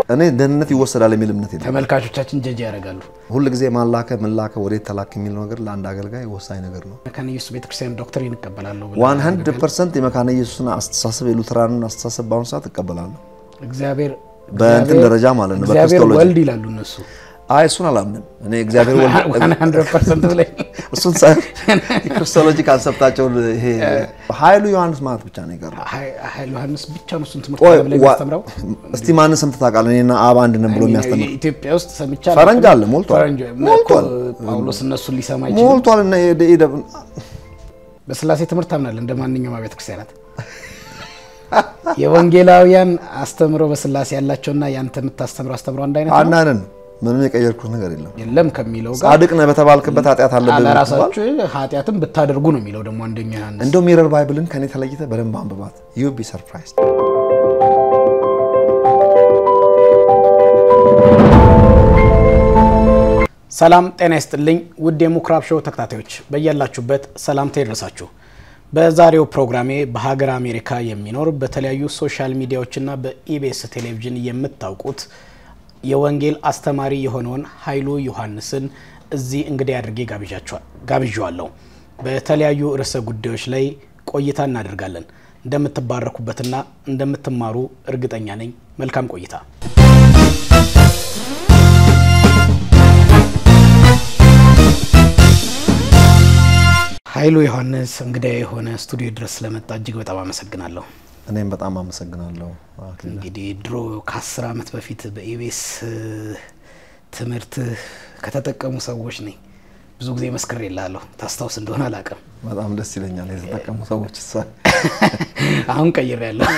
እኔ ደህንነት ይወሰዳል የሚል እምነት የለም። ተመልካቾቻችን ጀጅ ያደርጋሉ። ሁል ጊዜ ማላከ ምላከ ወዴት ተላክ የሚለው ነገር ለአንድ አገልጋይ ወሳኝ ነገር ነው። መካነ ኢየሱስ ቤተክርስቲያን ዶክትሪን እቀበላለሁ ብለህ ዋን ሀንድረድ ፐርሰንት የመካነ ኢየሱስን አስተሳሰብ የሉትራንን አስተሳሰብ በአሁኑ ሰዓት እቀበላለሁ። እግዚአብሔር በእንትን ደረጃ ማለት ነው እግዚአብሔር በክርስቶሎጂ ወልድ ይላሉ እነሱ አይ እሱን አላምንም እኔ እግዚአብሔር ወልድ ዋን ሀንድረድ ፐርሰንት ብላይ እሱን ሳይሆን የክርስቶሎጂ ካንሰፕታቸውን ይሄ ኃይሉ ዮሐንስ ማለት ብቻ ነው የቀረው። ኃይል ዮሐንስ ብቻ ነው እሱን ትምህርት ቆይ ብለ ዋ- የሚያስተምረው እስቲ ማንን ሰምተህ ታውቃለህ? እኔና አብ አንድ ነን ብሎ የሚያስተምር ኢትዮጵያ ውስጥ ሰምቻ ፈረንጅ አለ፣ ሞልቷል። ፈረንጅ ሞልቷል። ጳውሎስ እነሱን ሊሰማ አይችልም። ሞልቷል። እና የደ- የደ- በስላሴ ትምህርት ታምናለህ እንደ ማንኛውም አብያተ ክርስቲያናት የወንጌላውያን አስተምሮ በስላሴ ያላቸውና ያንተ የምታስተምረው አስተምሮ አንድ አይነት ነው አንድ አይነት ነው። ምንም የቀየርኩት ነገር የለም። የለም ከሚለው ጋር ጻድቅ ነህ በተባልክበት ኃጢአት አለብህ ብትባል ለራሳችሁ ኃጢአትን ብታደርጉ ነው የሚለው ደግሞ አንደኛ ዮሐንስ እንደው ሚረር ባይብልን ከኔ ተለይተ በደንብ አንብባት። ዩ ቢ ሰርፕራይዝ። ሰላም ጤና ይስጥልኝ ውድ የምኩራብ ሾው ተከታታዮች በያላችሁበት ሰላምታ ይድረሳችሁ። በዛሬው ፕሮግራሜ በሀገር አሜሪካ የሚኖር በተለያዩ ሶሻል ሚዲያዎችና በኢቢኤስ ቴሌቪዥን የምታውቁት የወንጌል አስተማሪ የሆነውን ኃይሉ ዮሐንስን እዚህ እንግዲህ አድርጌ ጋብዣቸዋል- ጋብዣዋለሁ። በተለያዩ ርዕሰ ጉዳዮች ላይ ቆይታ እናደርጋለን። እንደምትባረኩበትና እንደምትማሩ እርግጠኛ ነኝ። መልካም ቆይታ። ኃይሉ ዮሐንስ እንግዳ የሆነ ስቱዲዮ ድረስ ስለመጣ እጅግ በጣም አመሰግናለሁ። እኔም በጣም አመሰግናለሁ አክሊለ። እንግዲህ ድሮ ከአስር ዓመት በፊት በኢቢኤስ ትምህርት ከተጠቀሙ ሰዎች ነኝ። ብዙ ጊዜ መስክር የላለሁ ታስታውስ እንደሆነ አላውቅም። በጣም ደስ ይለኛል የተጠቀሙ ሰዎች እሷ አሁን ቀይር ያለሁ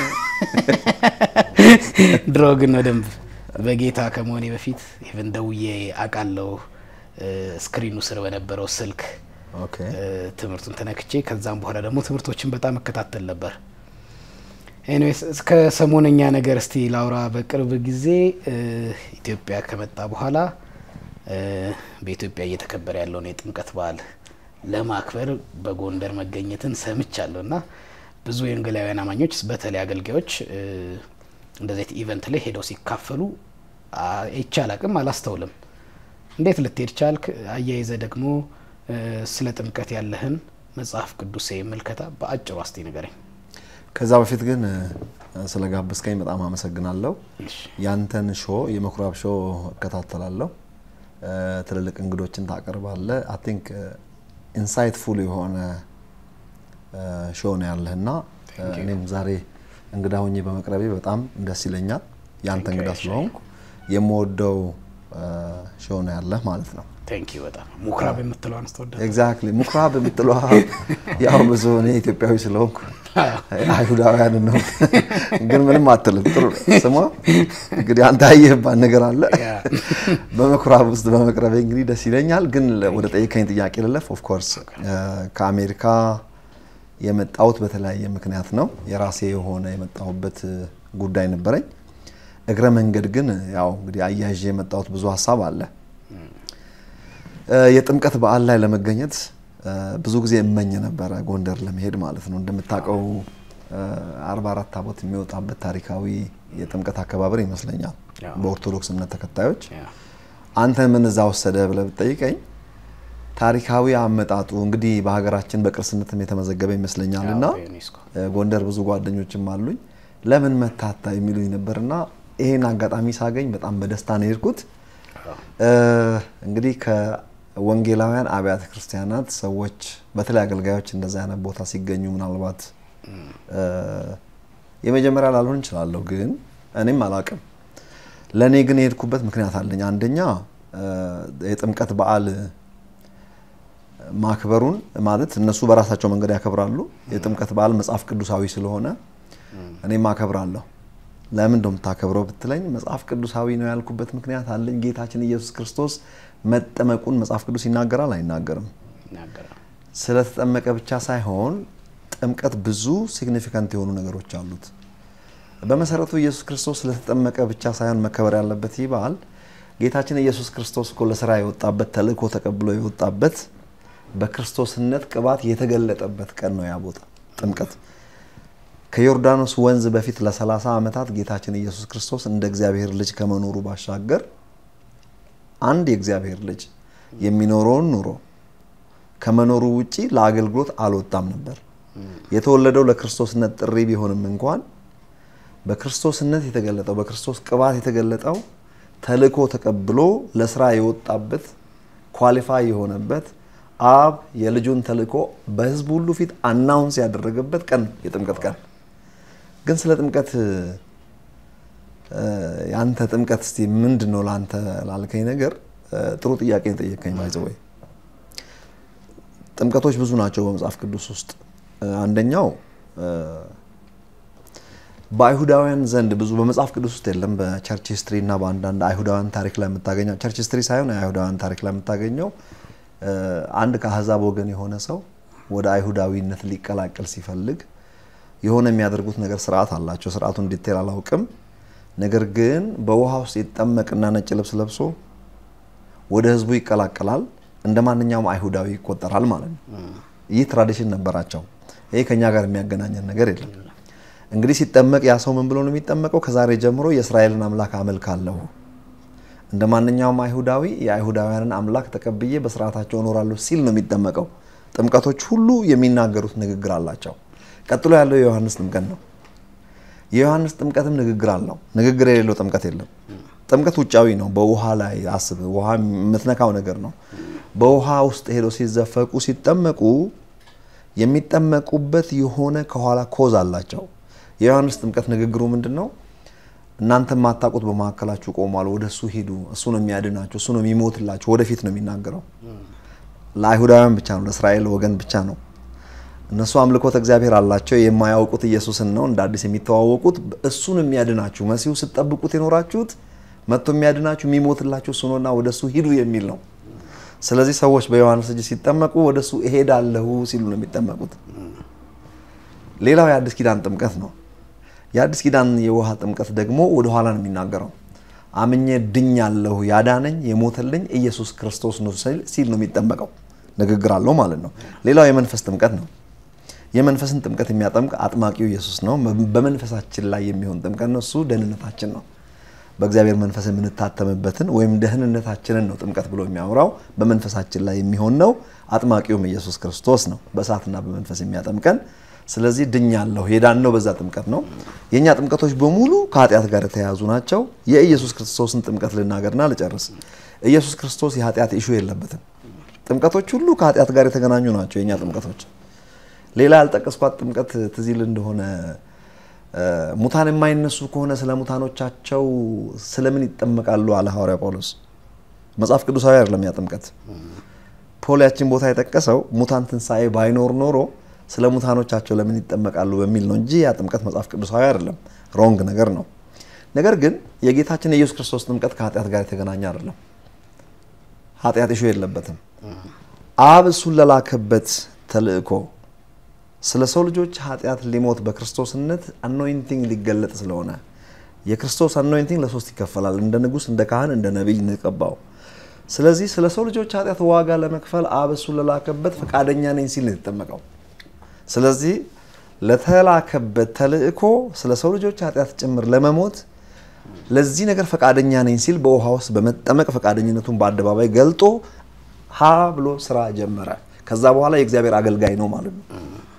ድሮ ግን በደንብ በጌታ ከመሆኔ በፊት ኢቨን ደውዬ አውቃለሁ። ስክሪኑ ስር በነበረው ስልክ ኦኬ እ፣ ትምህርቱን ተነክቼ ከዛም በኋላ ደግሞ ትምህርቶችን በጣም እከታተል ነበር። ኤኒዌይስ እስከ ሰሞነኛ ነገር እስቲ ላውራ። በቅርብ ጊዜ እ፣ ኢትዮጵያ ከመጣ በኋላ እ፣ በኢትዮጵያ እየተከበረ ያለውን የጥምቀት በዓል ለማክበር በጎንደር መገኘትን ሰምቻለሁ እና ብዙ የወንጌላውያን አማኞች በተለይ አገልጋዮች እ፣ እንደዚህ አይነት ኢቨንት ላይ ሄደው ሲካፈሉ አይቼ አላቅም፣ አላስተውልም። እንዴት ልትሄድ ቻልክ? አያይዘ ደግሞ እ፣ ስለ ጥምቀት ያለህን መጽሐፍ ቅዱስ ምልከታ በአጭሩ አስቲ ንገረኝ። ከዛ በፊት ግን እ፣ ስለጋበዝከኝ በጣም አመሰግናለሁ። እሺ። ያንተን ሾ የምኩራብ ሾ እከታተላለሁ። እ፣ ትልልቅ እንግዶችን ታቀርባለህ። አይ ቲንክ ኢንሳይትፉል የሆነ እ፣ ሾ ነው ያለህ እና እ፣ እኔም ዛሬ እንግዳ ሆኜ በመቅረቤ በጣም ደስ ይለኛል። ያንተ Thank you, እንግዳ እሺ። ስለሆንኩ የምወደው እ፣ ሾ ነው ያለህ ማለት ነው። ቴንክ ዩ በጣም ሙክራብ የምትለው አንስተወደ ኤግዛክትሊ ምኩራብ የምትለዋ ያው ብዙ እኔ ኢትዮጵያዊ ስለሆንኩ አይሁዳውያን ነው ግን ምንም አትልም። ጥሩ ነው ስሟ። እንግዲህ አንተ ያየህባት ነገር አለ። በምኩራብ ውስጥ በመቅረቤ እንግዲህ ደስ ይለኛል። ግን ወደ ጠየቀኝ ጥያቄ ልለፍ። ኦፍ ኮርስ ከአሜሪካ የመጣሁት በተለያየ ምክንያት ነው። የራሴ የሆነ የመጣሁበት ጉዳይ ነበረኝ። እግረ መንገድ ግን ያው እንግዲህ አያይዤ የመጣሁት ብዙ ሀሳብ አለ። የጥምቀት በዓል ላይ ለመገኘት እ፣ ብዙ ጊዜ እመኝ ነበረ ጎንደር ለመሄድ ማለት ነው። እንደምታውቀው አርባ አራት ታቦት የሚወጣበት ታሪካዊ የጥምቀት አከባበር ይመስለኛል ያው። በኦርቶዶክስ እምነት ተከታዮች። አንተ ምን እዛ ወሰደ ብለህ ብትጠይቀኝ ታሪካዊ አመጣጡ እንግዲህ በሀገራችን በቅርስነትም የተመዘገበ ይመስለኛል እና ዩኔስኮ እ፣ ጎንደር ብዙ ጓደኞችም አሉኝ ለምን መታታ የሚሉኝ ነበርና ይሄን አጋጣሚ ሳገኝ በጣም በደስታ ነው የሄድኩት። እ፣ እንግዲህ ከወንጌላውያን አብያተ ክርስቲያናት ሰዎች በተለይ አገልጋዮች እንደዛ አይነት ቦታ ሲገኙ ምናልባት እ፣ የመጀመሪያ ላልሆን እንችላለሁ፣ ግን እኔም አላቅም። ለእኔ ግን የሄድኩበት ምክንያት አለኝ። አንደኛ እ፣ የጥምቀት በዓል ማክበሩን ማለት እነሱ በራሳቸው መንገድ ያከብራሉ። የጥምቀት በዓል መጽሐፍ ቅዱሳዊ ስለሆነ እኔም አከብራለሁ። ለምን እንደምታከብረው ብትለኝ መጽሐፍ ቅዱሳዊ ነው ያልኩበት ምክንያት አለኝ። ጌታችን ኢየሱስ ክርስቶስ መጠመቁን መጽሐፍ ቅዱስ ይናገራል አይናገርም? ይናገራል። ስለተጠመቀ ብቻ ሳይሆን ጥምቀት ብዙ ሲግኒፊካንት የሆኑ ነገሮች አሉት። በመሰረቱ ኢየሱስ ክርስቶስ ስለተጠመቀ ብቻ ሳይሆን መከበር ያለበት ይህ በዓል ጌታችን ኢየሱስ ክርስቶስ እኮ ለስራ የወጣበት ተልእኮ ተቀብሎ የወጣበት በክርስቶስነት ቅባት የተገለጠበት ቀን ነው ያ ቦታ ጥምቀት። ከዮርዳኖስ ወንዝ በፊት ለ30 ዓመታት ጌታችን ኢየሱስ ክርስቶስ እንደ እግዚአብሔር ልጅ ከመኖሩ ባሻገር አንድ የእግዚአብሔር ልጅ የሚኖረውን ኑሮ ከመኖሩ ውጪ ለአገልግሎት አልወጣም ነበር። የተወለደው ለክርስቶስነት ጥሪ ቢሆንም እንኳን በክርስቶስነት የተገለጠው በክርስቶስ ቅባት የተገለጠው ተልእኮ ተቀብሎ ለስራ የወጣበት ኳሊፋይ የሆነበት አብ የልጁን ተልእኮ በሕዝብ ሁሉ ፊት አናውንስ ያደረገበት ቀን የጥምቀት ቀን። ግን ስለ ጥምቀት የአንተ ጥምቀት እስቲ ምንድን ነው ለአንተ ላልከኝ ነገር ጥሩ ጥያቄ ጠየቀኝ። ባይዘወይ ጥምቀቶች ብዙ ናቸው በመጽሐፍ ቅዱስ ውስጥ። አንደኛው በአይሁዳውያን ዘንድ ብዙ በመጽሐፍ ቅዱስ ውስጥ የለም። በቸርች ሂስትሪ እና በአንዳንድ አይሁዳውያን ታሪክ ላይ የምታገኘው ቸርች ሂስትሪ ሳይሆን የአይሁዳውያን ታሪክ ላይ የምታገኘው አንድ ከአህዛብ ወገን የሆነ ሰው ወደ አይሁዳዊነት ሊቀላቀል ሲፈልግ የሆነ የሚያደርጉት ነገር ስርዓት አላቸው። ስርዓቱን ዲቴል አላውቅም። ነገር ግን በውሃ ውስጥ ይጠመቅና ነጭ ልብስ ለብሶ ወደ ህዝቡ ይቀላቀላል። እንደ ማንኛውም አይሁዳዊ ይቆጠራል ማለት ነው። ይህ ትራዲሽን ነበራቸው። ይህ ከኛ ጋር የሚያገናኘን ነገር የለም። እንግዲህ ሲጠመቅ ያ ሰው ምን ብሎ ነው የሚጠመቀው? ከዛሬ ጀምሮ የእስራኤልን አምላክ አመልካለሁ፣ እንደ ማንኛውም አይሁዳዊ የአይሁዳውያንን አምላክ ተቀብዬ በስርዓታቸው እኖራለሁ ሲል ነው የሚጠመቀው። ጥምቀቶች ሁሉ የሚናገሩት ንግግር አላቸው። ቀጥሎ ያለው የዮሐንስ ጥምቀት ነው። የዮሐንስ ጥምቀትም ንግግር አለው። ንግግር የሌለው ጥምቀት የለም። ጥምቀት ውጫዊ ነው። በውሃ ላይ አስብ፣ ውሃ የምትነካው ነገር ነው። በውሃ ውስጥ ሄደው ሲዘፈቁ ሲጠመቁ የሚጠመቁበት የሆነ ከኋላ ኮዝ አላቸው። የዮሐንስ ጥምቀት ንግግሩ ምንድን ነው? እናንተ የማታውቁት በመካከላችሁ ቆሟል፣ ወደ እሱ ሂዱ፣ እሱ ነው የሚያድናችሁ፣ እሱ ነው የሚሞትላችሁ። ወደፊት ነው የሚናገረው። ለአይሁዳውያን ብቻ ነው፣ ለእስራኤል ወገን ብቻ ነው። እነሱ አምልኮት እግዚአብሔር አላቸው። የማያውቁት ኢየሱስን ነው እንደ አዲስ የሚተዋወቁት። እሱን የሚያድናችሁ መሲሁ ስትጠብቁት የኖራችሁት መጥቶ የሚያድናችሁ የሚሞትላችሁ እሱ ነውና ወደ እሱ ሂዱ የሚል ነው። ስለዚህ ሰዎች በዮሐንስ እጅ ሲጠመቁ ወደ እሱ እሄዳለሁ ሲሉ ነው የሚጠመቁት። ሌላው የአዲስ ኪዳን ጥምቀት ነው። የአዲስ ኪዳን የውሃ ጥምቀት ደግሞ ወደ ኋላ ነው የሚናገረው። አምኜ ድኛለሁ፣ ያዳነኝ የሞተልኝ ኢየሱስ ክርስቶስ ነው ሲል ነው የሚጠመቀው። ንግግር አለው ማለት ነው። ሌላው የመንፈስ ጥምቀት ነው። የመንፈስን ጥምቀት የሚያጠምቅ አጥማቂው ኢየሱስ ነው። በመንፈሳችን ላይ የሚሆን ጥምቀት ነው። እሱ ደህንነታችን ነው። በእግዚአብሔር መንፈስ የምንታተምበትን ወይም ደህንነታችንን ነው ጥምቀት ብሎ የሚያወራው። በመንፈሳችን ላይ የሚሆን ነው። አጥማቂውም ኢየሱስ ክርስቶስ ነው፣ በእሳትና በመንፈስ የሚያጠምቀን። ስለዚህ ድኛለሁ፣ የዳነው በዛ ጥምቀት ነው። የእኛ ጥምቀቶች በሙሉ ከኃጢአት ጋር የተያያዙ ናቸው። የኢየሱስ ክርስቶስን ጥምቀት ልናገርና ልጨርስ። ኢየሱስ ክርስቶስ የኃጢአት ኢሹ የለበትም። ጥምቀቶች ሁሉ ከኃጢአት ጋር የተገናኙ ናቸው የእኛ ጥምቀቶች። ሌላ ያልጠቀስኳት ጥምቀት ትዝ ይል እንደሆነ ሙታን የማይነሱ ከሆነ ስለ ሙታኖቻቸው ስለምን ይጠመቃሉ አለ ሐዋርያ ጳውሎስ። መጽሐፍ ቅዱሳዊ አይደለም ያ ጥምቀት። ፖል ያችን ቦታ የጠቀሰው ሙታን ትንሣኤ ባይኖር ኖሮ ስለ ሙታኖቻቸው ለምን ይጠመቃሉ በሚል ነው እንጂ ያ ጥምቀት መጽሐፍ ቅዱሳዊ አይደለም። ሮንግ ነገር ነው። ነገር ግን የጌታችን የኢየሱስ ክርስቶስ ጥምቀት ከኃጢአት ጋር የተገናኘ አይደለም። ኃጢአት ኢሹ የለበትም። አብ እሱን ለላከበት ተልእኮ ስለ ሰው ልጆች ኃጢአት ሊሞት በክርስቶስነት አኖይንቲንግ ሊገለጥ ስለሆነ የክርስቶስ አኖይንቲንግ ለሶስት ይከፈላል። እንደ ንጉሥ፣ እንደ ካህን፣ እንደ ነቢይ እንቀባው። ስለዚህ ስለ ሰው ልጆች ኃጢአት ዋጋ ለመክፈል አብ እሱን ለላከበት ፈቃደኛ ነኝ ሲል ነው የተጠመቀው። ስለዚህ ለተላከበት ተልእኮ ስለ ሰው ልጆች ኃጢአት ጭምር ለመሞት ለዚህ ነገር ፈቃደኛ ነኝ ሲል በውሃ ውስጥ በመጠመቅ ፈቃደኝነቱን በአደባባይ ገልጦ ሀ ብሎ ስራ ጀመረ። ከዛ በኋላ የእግዚአብሔር አገልጋይ ነው ማለት ነው።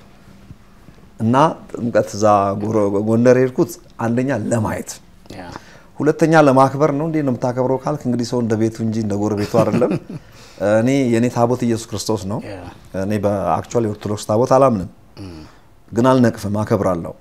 እና ጥምቀት እዛ ጎንደር የሄድኩት አንደኛ ለማየት፣ ሁለተኛ ለማክበር ነው። እንዴት ነው የምታከብረው ካልክ እንግዲህ ሰው እንደ ቤቱ እንጂ እንደ ጎረቤቱ አይደለም። እኔ የእኔ ታቦት ኢየሱስ ክርስቶስ ነው። እኔ በአክቹዋሊ የኦርቶዶክስ ታቦት አላምንም፣ ግን አልነቅፍም፣ አከብራለሁ።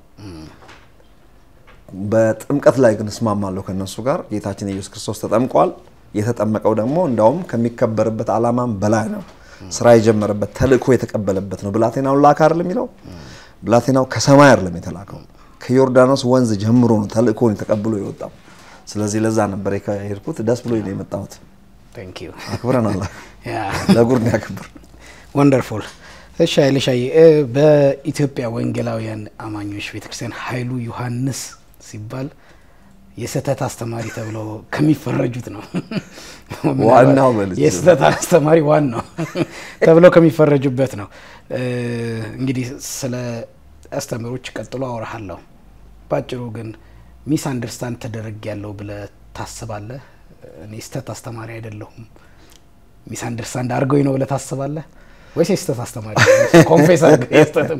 በጥምቀት ላይ ግን እስማማለሁ ከነሱ ጋር። ጌታችን ኢየሱስ ክርስቶስ ተጠምቋል። የተጠመቀው ደግሞ እንዳውም ከሚከበርበት ዓላማም በላይ ነው። ስራ የጀመረበት ተልእኮ የተቀበለበት ነው። ብላቴናውን ላከ አይደለም የሚለው ብላቴናው ከሰማይ አይደለም የተላከው ከዮርዳኖስ ወንዝ ጀምሮ ነው ተልእኮን ተቀብሎ የወጣው። ስለዚህ ለዛ ነበር የሄድኩት። ደስ ብሎ ነው የመጣሁት። አክብረናል። ለጉር ያክብር። ወንደርፉል። እሺ ኃይለሻዬ፣ በኢትዮጵያ ወንጌላውያን አማኞች ቤተክርስቲያን ኃይሉ ዮሐንስ ሲባል የስህተት አስተማሪ ተብሎ ከሚፈረጁት ነው። ዋናው በልጅ የስህተት አስተማሪ ዋናው ተብሎ ከሚፈረጁበት ነው። እንግዲህ ስለ አስተምሮች ቀጥሎ አወራሃለሁ። ባጭሩ ግን ሚስ አንደርስታንድ ተደረግ ያለው ብለህ ታስባለህ? እኔ ስህተት አስተማሪ አይደለሁም ሚስ አንደርስታንድ አድርገውኝ ነው ብለህ ታስባለህ ወይስ የስህተት አስተማሪ ኮንፌስ አድርገህ የስህተትም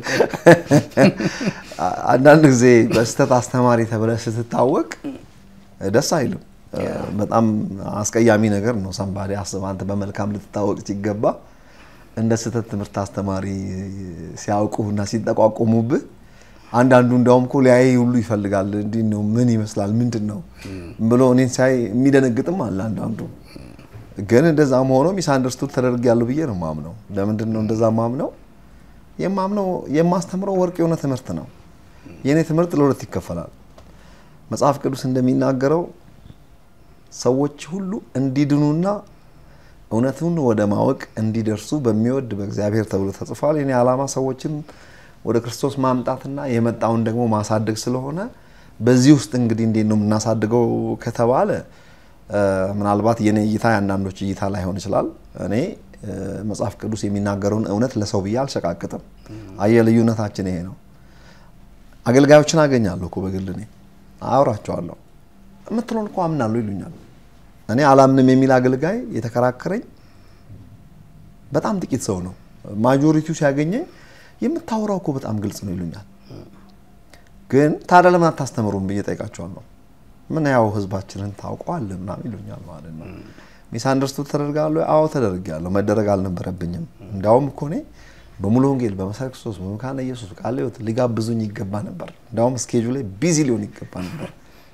አንዳንድ ጊዜ በስህተት አስተማሪ ተብለህ ስትታወቅ ደስ አይልም። በጣም አስቀያሚ ነገር ነው። ሰንባዴ አስብ፣ አንተ በመልካም ልትታወቅ ሲገባ እንደ ስህተት ትምህርት አስተማሪ ሲያውቁና ሲጠቋቆሙብህ አንዳንዱ እንዲያውም እኮ ሊያይ ሁሉ ይፈልጋል። እንዲህ ነው ምን ይመስላል ምንድን ነው ብሎ እኔን ሲያይ የሚደነግጥም አለ አንዳንዱ። ግን እንደዛም ሆኖ ሚስ አንደርስቱድ ተደርጊያለሁ ብዬ ነው ማምነው። ለምንድን ነው እንደዛ ማምነው? የማምነው የማስተምረው ወርቅ የሆነ ትምህርት ነው። የእኔ ትምህርት ለሁለት ይከፈላል። መጽሐፍ ቅዱስ እንደሚናገረው ሰዎች ሁሉ እንዲድኑና እውነቱን ወደ ማወቅ እንዲደርሱ በሚወድ በእግዚአብሔር ተብሎ ተጽፏል። የኔ ዓላማ ሰዎችን ወደ ክርስቶስ ማምጣትና የመጣውን ደግሞ ማሳደግ ስለሆነ በዚህ ውስጥ እንግዲህ እንዴት ነው የምናሳድገው ከተባለ ምናልባት የኔ እይታ የአንዳንዶች እይታ ላይሆን ይችላል። እኔ መጽሐፍ ቅዱስ የሚናገረውን እውነት ለሰው ብዬ አልሸቃቅጥም። አየ ልዩነታችን ይሄ ነው። አገልጋዮችን አገኛለሁ እኮ በግል እኔ አውራቸዋለሁ። የምትለውን እኮ አምናለሁ ይሉኛል። እኔ አላምንም የሚል አገልጋይ የተከራከረኝ በጣም ጥቂት ሰው ነው። ማጆሪቲው ሲያገኘኝ የምታወራው እኮ በጣም ግልጽ ነው ይሉኛል። ግን ታዲያ ለምን አታስተምሩም ብዬ ጠይቃቸዋለሁ። ምን ያው ህዝባችንን ታውቀዋለህ ምናምን ይሉኛል ማለት ነው። ሚስ አንደርስቱድ ተደርጋለሁ? አዎ ተደርጊያለሁ። መደረግ አልነበረብኝም። እንዲያውም እኮ እኔ በሙሉ ወንጌል፣ በመሰረ ክርስቶስ፣ በመካነ ኢየሱስ ቃለ ሕይወት ሊጋብዙኝ ይገባ ነበር። እንዲያውም ስኬጁ ላይ ቢዚ ሊሆን ይገባ ነበር።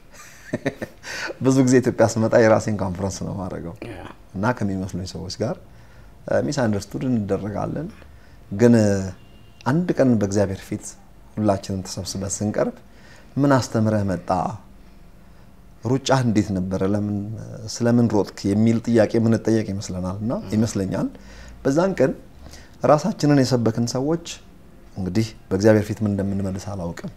ብዙ ጊዜ ኢትዮጵያ ስመጣ የራሴን ኮንፈረንስ ነው ማድረገው እና ከሚመስሉኝ ሰዎች ጋር ሚስ አንደርስቱድ እንደረጋለን። ግን አንድ ቀን በእግዚአብሔር ፊት ሁላችንም ተሰብስበን ስንቀርብ ምን አስተምረህ መጣ ሩጫ እንዴት ነበረ? ለምን ስለምን ሮጥክ? የሚል ጥያቄ የምንጠየቅ ይመስለናል እና ይመስለኛል በዛን ቀን ራሳችንን የሰበክን ሰዎች እንግዲህ በእግዚአብሔር ፊት ምን እንደምንመልስ አላውቅም።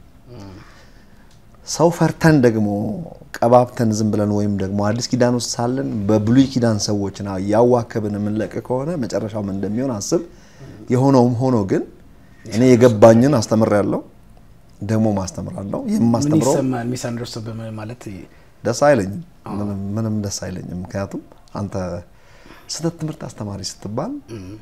ሰው ፈርተን ደግሞ ቀባብተን ዝም ብለን ወይም ደግሞ አዲስ ኪዳን ውስጥ ሳለን በብሉይ ኪዳን ሰዎችን ያዋከብን የምንለቅ ከሆነ መጨረሻው ምን እንደሚሆን አስብ። የሆነውም ሆኖ ግን እኔ የገባኝን አስተምሬያለሁ፣ ደግሞ ማስተምራለሁ። የማስተምረው ይሰማል። ሚስ አንደርስቱድ ማለት ደስ አይለኝም፣ ምንም ደስ አይለኝም። ምክንያቱም አንተ ስህተት ትምህርት አስተማሪ ስትባል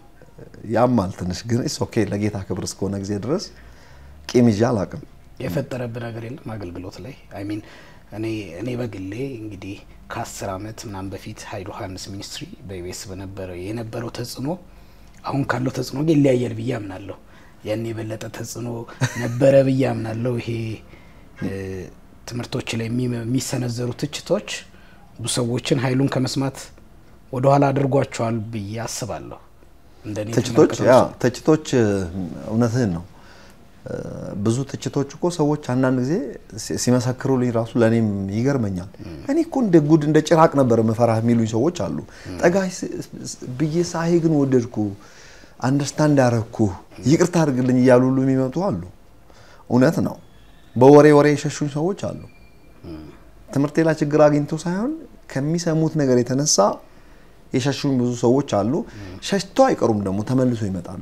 ያማል ትንሽ፣ ግን ኢስ ኦኬ ለጌታ ክብር እስከሆነ ጊዜ ድረስ ቂም ይዤ አላውቅም። የፈጠረብህ ነገር የለም አገልግሎት ላይ አይ ሚን እኔ እኔ በግሌ እንግዲህ ከአስር አመት ምናምን በፊት ሀይል ዮሐንስ ሚኒስትሪ በኢቢኤስ በነበረው የነበረው ተጽዕኖ አሁን ካለው ተጽዕኖ ግን ይለያያል ብዬ አምናለሁ። ያን የበለጠ ተጽዕኖ ነበረ ብዬ አምናለሁ። ይሄ ትምህርቶች ላይ የሚሰነዘሩ ትችቶች ብዙ ሰዎችን ሀይሉን ከመስማት ወደኋላ አድርጓቸዋል ብዬ አስባለሁ። እንደኔ ትችቶች ያ ትችቶች እውነትህን ነው። ብዙ ትችቶች እኮ ሰዎች አንዳንድ ጊዜ ሲመሰክሩልኝ ራሱ ለእኔም ይገርመኛል። እኔ እኮ እንደ ጉድ እንደ ጭራቅ ነበር መፈራህ የሚሉኝ ሰዎች አሉ። ጠጋ ብዬ ሳይ ግን ወደድኩ፣ አንደርስታንድ ያረግኩ፣ ይቅርታ አድርግልኝ እያሉ ሁሉ የሚመጡ አሉ። እውነት ነው። በወሬ ወሬ የሸሹኝ ሰዎች አሉ። ትምህርቴ ላይ ችግር አግኝቶ ሳይሆን ከሚሰሙት ነገር የተነሳ የሸሹኝ ብዙ ሰዎች አሉ። ሸሽቶ አይቀሩም ደግሞ ተመልሶ ይመጣሉ።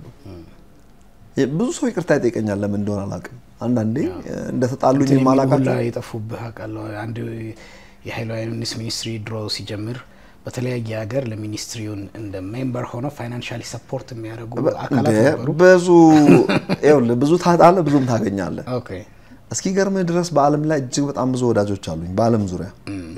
ብዙ ሰው ይቅርታ ይጠይቀኛል። ለምን እንደሆነ አላውቅም። አንዳንዴ እንደተጣሉኝ የማላውቃቸው የጠፉብህ አውቃለሁ። አንድ የሀይል ዮሐንስ ሚኒስትሪ ድሮ ሲጀምር በተለያየ ሀገር ለሚኒስትሪውን እንደ ሜምበር ሆነው ፋይናንሻሊ ሰፖርት የሚያደርጉ አካላት ነበሩ። ብዙ ይኸውልህ፣ ብዙ ታጣለህ፣ ብዙም ታገኛለህ። ኦኬ እስኪገርምህ ድረስ በዓለም ላይ እጅግ በጣም ብዙ ወዳጆች አሉኝ። በዓለም ዙሪያ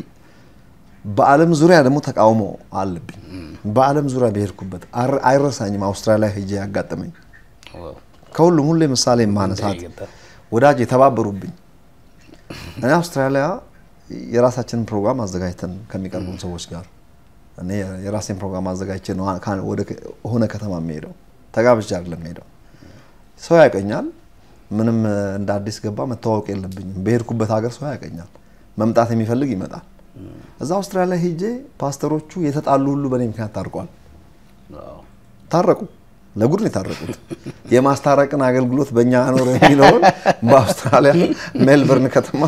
በዓለም ዙሪያ ደግሞ ተቃውሞ አለብኝ። በዓለም ዙሪያ በሄድኩበት አይረሳኝም። አውስትራሊያ ሄጄ ያጋጠመኝ ከሁሉም ሁሌ ምሳሌ ማነሳት ወዳጅ የተባበሩብኝ እኔ አውስትራሊያ የራሳችንን ፕሮግራም አዘጋጅተን ከሚቀርቡን ሰዎች ጋር እኔ የራሴን ፕሮግራም አዘጋጅቼ ነው ወደ ሆነ ከተማ የሚሄደው። ተጋብቼ አይደለም ሄደው። ሰው ያቀኛል። ምንም እንደ አዲስ ገባ መተዋወቅ የለብኝም። በሄድኩበት ሀገር ሰው ያቀኛል። መምጣት የሚፈልግ ይመጣል። እዛ አውስትራሊያ ሄጄ ፓስተሮቹ የተጣሉ ሁሉ በእኔ ምክንያት ታርቋል። ታረቁ። ለጉድ ነው የታረቁት። የማስታረቅን አገልግሎት በእኛ አኖር የሚለውን በአውስትራሊያ ሜልበርን ከተማ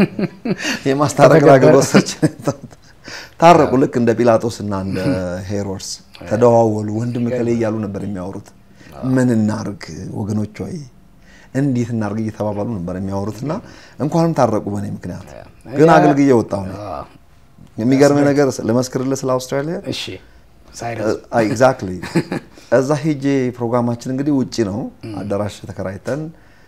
የማስታረቅን አገልግሎት ሰች ታረቁ። ልክ እንደ ጲላጦስ እና እንደ ሄሮድስ ተደዋወሉ። ወንድም ከላይ እያሉ ነበር የሚያወሩት። ምን እናርግ ወገኖች ወይ እንዴት እናድርግ እየተባባሉ ነበር የሚያወሩትና እንኳንም ታረቁ በእኔ ምክንያት። ግን አገልግዬ ወጣሁ ነው። የሚገርም ነገር ልመስክርልህ ስለ አውስትራሊያ እሺ ሳይረስ ኤግዛክትሊ እዛ ሄጄ ፕሮግራማችን እንግዲህ ውጪ ነው አዳራሽ ተከራይተን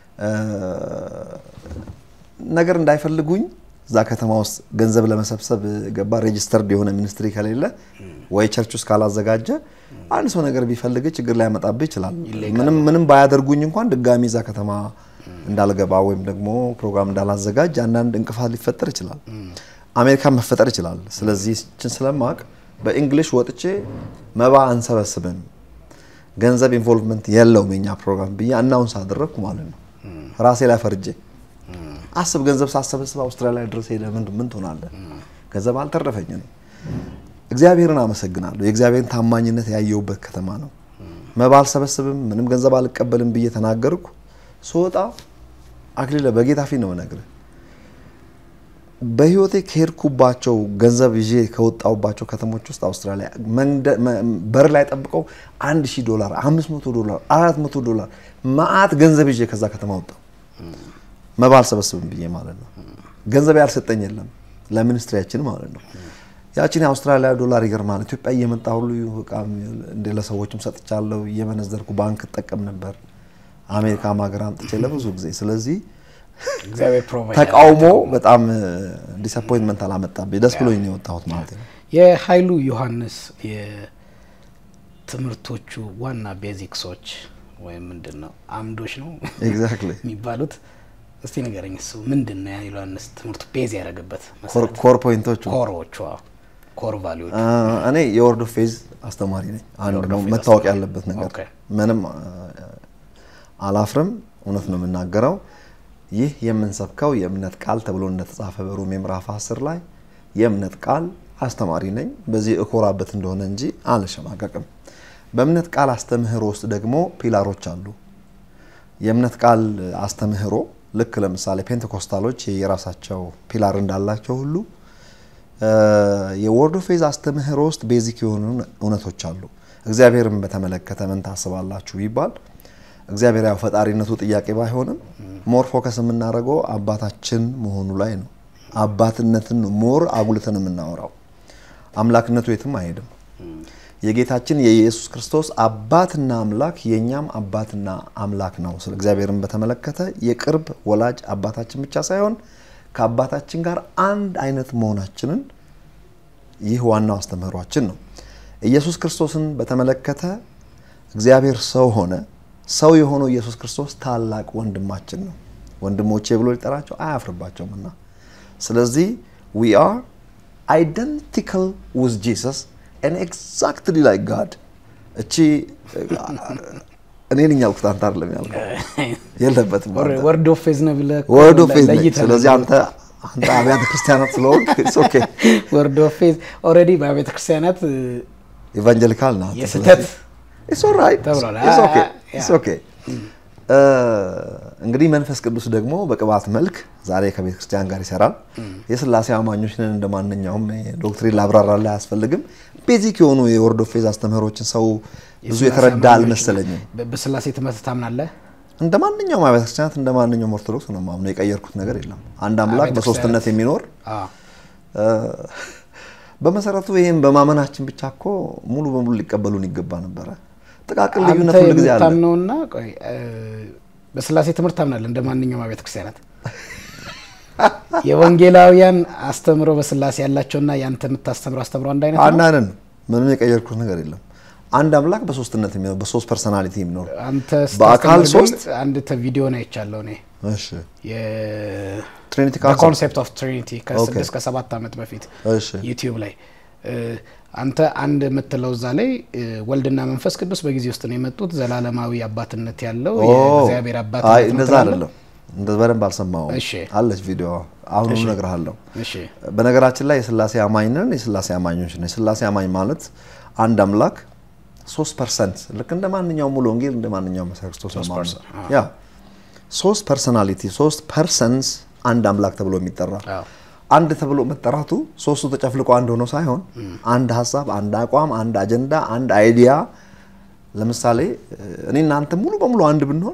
ነገር እንዳይፈልጉኝ እዛ ከተማ ውስጥ ገንዘብ ለመሰብሰብ ገባ ሬጅስተርድ የሆነ ሚኒስትሪ ከሌለ ወይ ቸርች ውስጥ ካላዘጋጀ አንድ ሰው ነገር ቢፈልግ ችግር ላይ ያመጣብህ ይችላል። ምንም ምንም ባያደርጉኝ እንኳን ድጋሚ እዛ ከተማ እንዳልገባ ወይም ደግሞ ፕሮግራም እንዳላዘጋጅ አንዳንድ እንቅፋት ሊፈጠር ይችላል። አሜሪካ መፈጠር ይችላል። ስለዚህ ችን ስለማቅ በእንግሊሽ ወጥቼ መባ አንሰበስብም ገንዘብ ኢንቮልቭመንት የለውም የኛ ፕሮግራም ብዬ አናውንስ አደረግኩ ማለት ነው። ራሴ ላይ ፈርጄ አስብ፣ ገንዘብ ሳሰበስብ አውስትራሊያ ድረስ ሄደ ምን ምን ትሆናለህ? ገንዘብ አልተረፈኝ ነው። እግዚአብሔርን አመሰግናለሁ። የእግዚአብሔርን ታማኝነት ያየሁበት ከተማ ነው። መባ አልሰበስብም፣ ምንም ገንዘብ አልቀበልም ብዬ ተናገርኩ። ስወጣ አክሊለ በጌታ ፊት ነው የምነግርህ በህይወቴ ከሄድኩባቸው ገንዘብ ይዤ ከወጣሁባቸው ከተሞች ውስጥ አውስትራሊያ በር ላይ ጠብቀው አንድ ሺህ ዶላር፣ አምስት መቶ ዶላር፣ አራት መቶ ዶላር መዓት ገንዘብ ይዤ ከዛ ከተማ ወጣሁ። መባ አልሰበስብም ብዬ ማለት ነው። ገንዘብ ያልሰጠኝ የለም ለሚኒስትሪያችን ማለት ነው። ያችን የአውስትራሊያ ዶላር ይገርማል። ኢትዮጵያ እየመጣ ሁሉ እንደ ለሰዎችም ሰጥቻለሁ። እየመነዘርኩ ባንክ እጠቀም ነበር። አሜሪካ ሀገር አምጥቼ ለብዙ ጊዜ ስለዚህ ተቃውሞ በጣም ዲስአፖይንትመንት አላመጣብኝ። ደስ ብሎኝ ነው የወጣሁት ማለት ነው። የኃይሉ ዮሐንስ የትምህርቶቹ ዋና ቤዚክሶች ወይም ምንድን ነው አምዶች ነው ኤግዛክትሊ የሚባሉት እስቲ ንገረኝ። እሱ ምንድን ነው የኃይሉ ዮሐንስ ትምህርቱ ቤዝ ያደረገበት ኮር ፖይንቶቹ ኮሮቹ ኮር ቫሊዎች? እኔ የወርድ ኦፍ ፌዝ አስተማሪ ነኝ። አንድ ነው መታወቅ ያለበት ነገር ምንም አላፍርም፣ እውነት ነው የምናገረው። ይህ የምንሰብከው የእምነት ቃል ተብሎ እንደተጻፈ በሮሜ ምዕራፍ 10 ላይ የእምነት ቃል አስተማሪ ነኝ። በዚህ እኮራበት እንደሆነ እንጂ አልሸማቀቅም። በእምነት ቃል አስተምህሮ ውስጥ ደግሞ ፒላሮች አሉ። የእምነት ቃል አስተምህሮ ልክ ለምሳሌ ፔንቴኮስታሎች የራሳቸው ፒላር እንዳላቸው ሁሉ የወርድ ኦፍ ፌዝ አስተምህሮ ውስጥ ቤዚክ የሆኑ እውነቶች አሉ። እግዚአብሔርን በተመለከተ ምን ታስባላችሁ ቢባል እግዚአብሔር ያው ፈጣሪነቱ ጥያቄ ባይሆንም ሞር ፎከስ የምናደርገው አባታችን መሆኑ ላይ ነው። አባትነትን ሞር አጉልተን የምናወራው አምላክነቱ የትም አይሄድም። የጌታችን የኢየሱስ ክርስቶስ አባትና አምላክ የእኛም አባትና አምላክ ነው። ስለ እግዚአብሔርን በተመለከተ የቅርብ ወላጅ አባታችን ብቻ ሳይሆን ከአባታችን ጋር አንድ አይነት መሆናችንን ይህ ዋናው አስተምህሯችን ነው። ኢየሱስ ክርስቶስን በተመለከተ እግዚአብሔር ሰው ሆነ። ሰው የሆነው ኢየሱስ ክርስቶስ ታላቅ ወንድማችን ነው። ወንድሞቼ ብሎ ሊጠራቸው አያፍርባቸውም እና ስለዚህ ዊ አር አይደንቲካል ዊዝ ጂሰስ ኤን ኤግዛክትሊ ላይክ ጋድ። እቺ እኔ ነኝ ያልኩት አንተ አይደለም ያልከው፣ የለበትም ወርድ ኦፍ ፌዝ ነው ብለህ ወርድ ኦፍ ፌዝ ነኝ። ስለዚህ አንተ አንተ አብያተ ክርስቲያናት ስለሆንክ ኢትስ ኦኬ። ወርድ ኦፍ ፌዝ ኦልሬዲ በአብያተ ክርስቲያናት ኢቫንጀሊካል ናት። የስህተት ኢትስ ኦልራይት ተብሏል። ኢትስ ኦኬ ኢትስ ኦኬ። እንግዲህ መንፈስ ቅዱስ ደግሞ በቅባት መልክ ዛሬ ከቤተ ክርስቲያን ጋር ይሰራል። የስላሴ አማኞች ነን እንደ ማንኛውም ዶክትሪን ላብራራላ አያስፈልግም። ቤዚክ የሆኑ የወርድ ኦፍ ፌዝ አስተምህሮችን ሰው ብዙ የተረዳ አልመሰለኝም። በስላሴ ትምህርት ታምናለህ? እንደ ማንኛውም አብያተ ክርስቲያናት እንደ ማንኛውም ኦርቶዶክስ ነው የማምነው። የቀየርኩት ነገር የለም። አንድ አምላክ በሶስትነት የሚኖር በመሰረቱ ይህም በማመናችን ብቻ እኮ ሙሉ በሙሉ ሊቀበሉን ይገባ ነበረ። ጥቃቅን ልዩነት ሁሉ ጊዜ አለ። ታምነውና ቆይ በስላሴ ትምህርት ታምናለህ? እንደ ማንኛውም አብያተ ክርስቲያናት የወንጌላውያን አስተምሮ በስላሴ ያላቸውና ያንተ የምታስተምረው አስተምሮ አንድ አይነት ነው። አንድ አይነት ነው። ምንም የቀየርኩት ነገር የለም። አንድ አምላክ በሶስትነት የሚኖር በሶስት ፐርሰናሊቲ የሚኖር አንተ በአካል ስታስተምር ሶስት ግን አንድ ቪዲዮን አይቻለሁ እኔ እሺ ትሪኒቲ ኮንሴፕት ኦፍ ትሪኒቲ ከስድስት ከሰባት ዓመት በፊት እሺ ዩቲዩብ ላይ አንተ አንድ የምትለው እዛ ላይ ወልድና መንፈስ ቅዱስ በጊዜ ውስጥ ነው የመጡት ዘላለማዊ አባትነት ያለው የእግዚአብሔር አይ አባትነት ነው እንደዛ ትላለህ? አይደለም። እንደዛ በደንብ አልሰማሁም። እሺ። አለች ቪዲዮ አሁን እነግርሃለሁ። እሺ በነገራችን ላይ የስላሴ አማኝ ነን፣ የስላሴ አማኞች ነን። የስላሴ አማኝ ማለት አንድ አምላክ ሶስት ፐርሰንት ልክ እንደ ማንኛውም ሙሉ ወንጌል እንደ ማንኛውም መሰረት ክርስቶስ ነው ማለት ነው። percent፣ ያ ሶስት ፐርሰናሊቲ ሶስት ፐርሰንስ አንድ አምላክ ተብሎ የሚጠራ አዎ። አንድ ተብሎ መጠራቱ ሶስቱ ተጨፍልቆ አንድ ሆኖ ሳይሆን አንድ ሀሳብ፣ አንድ አቋም፣ አንድ አጀንዳ፣ አንድ አይዲያ። ለምሳሌ እኔ እናንተ ሙሉ በሙሉ አንድ ብንሆን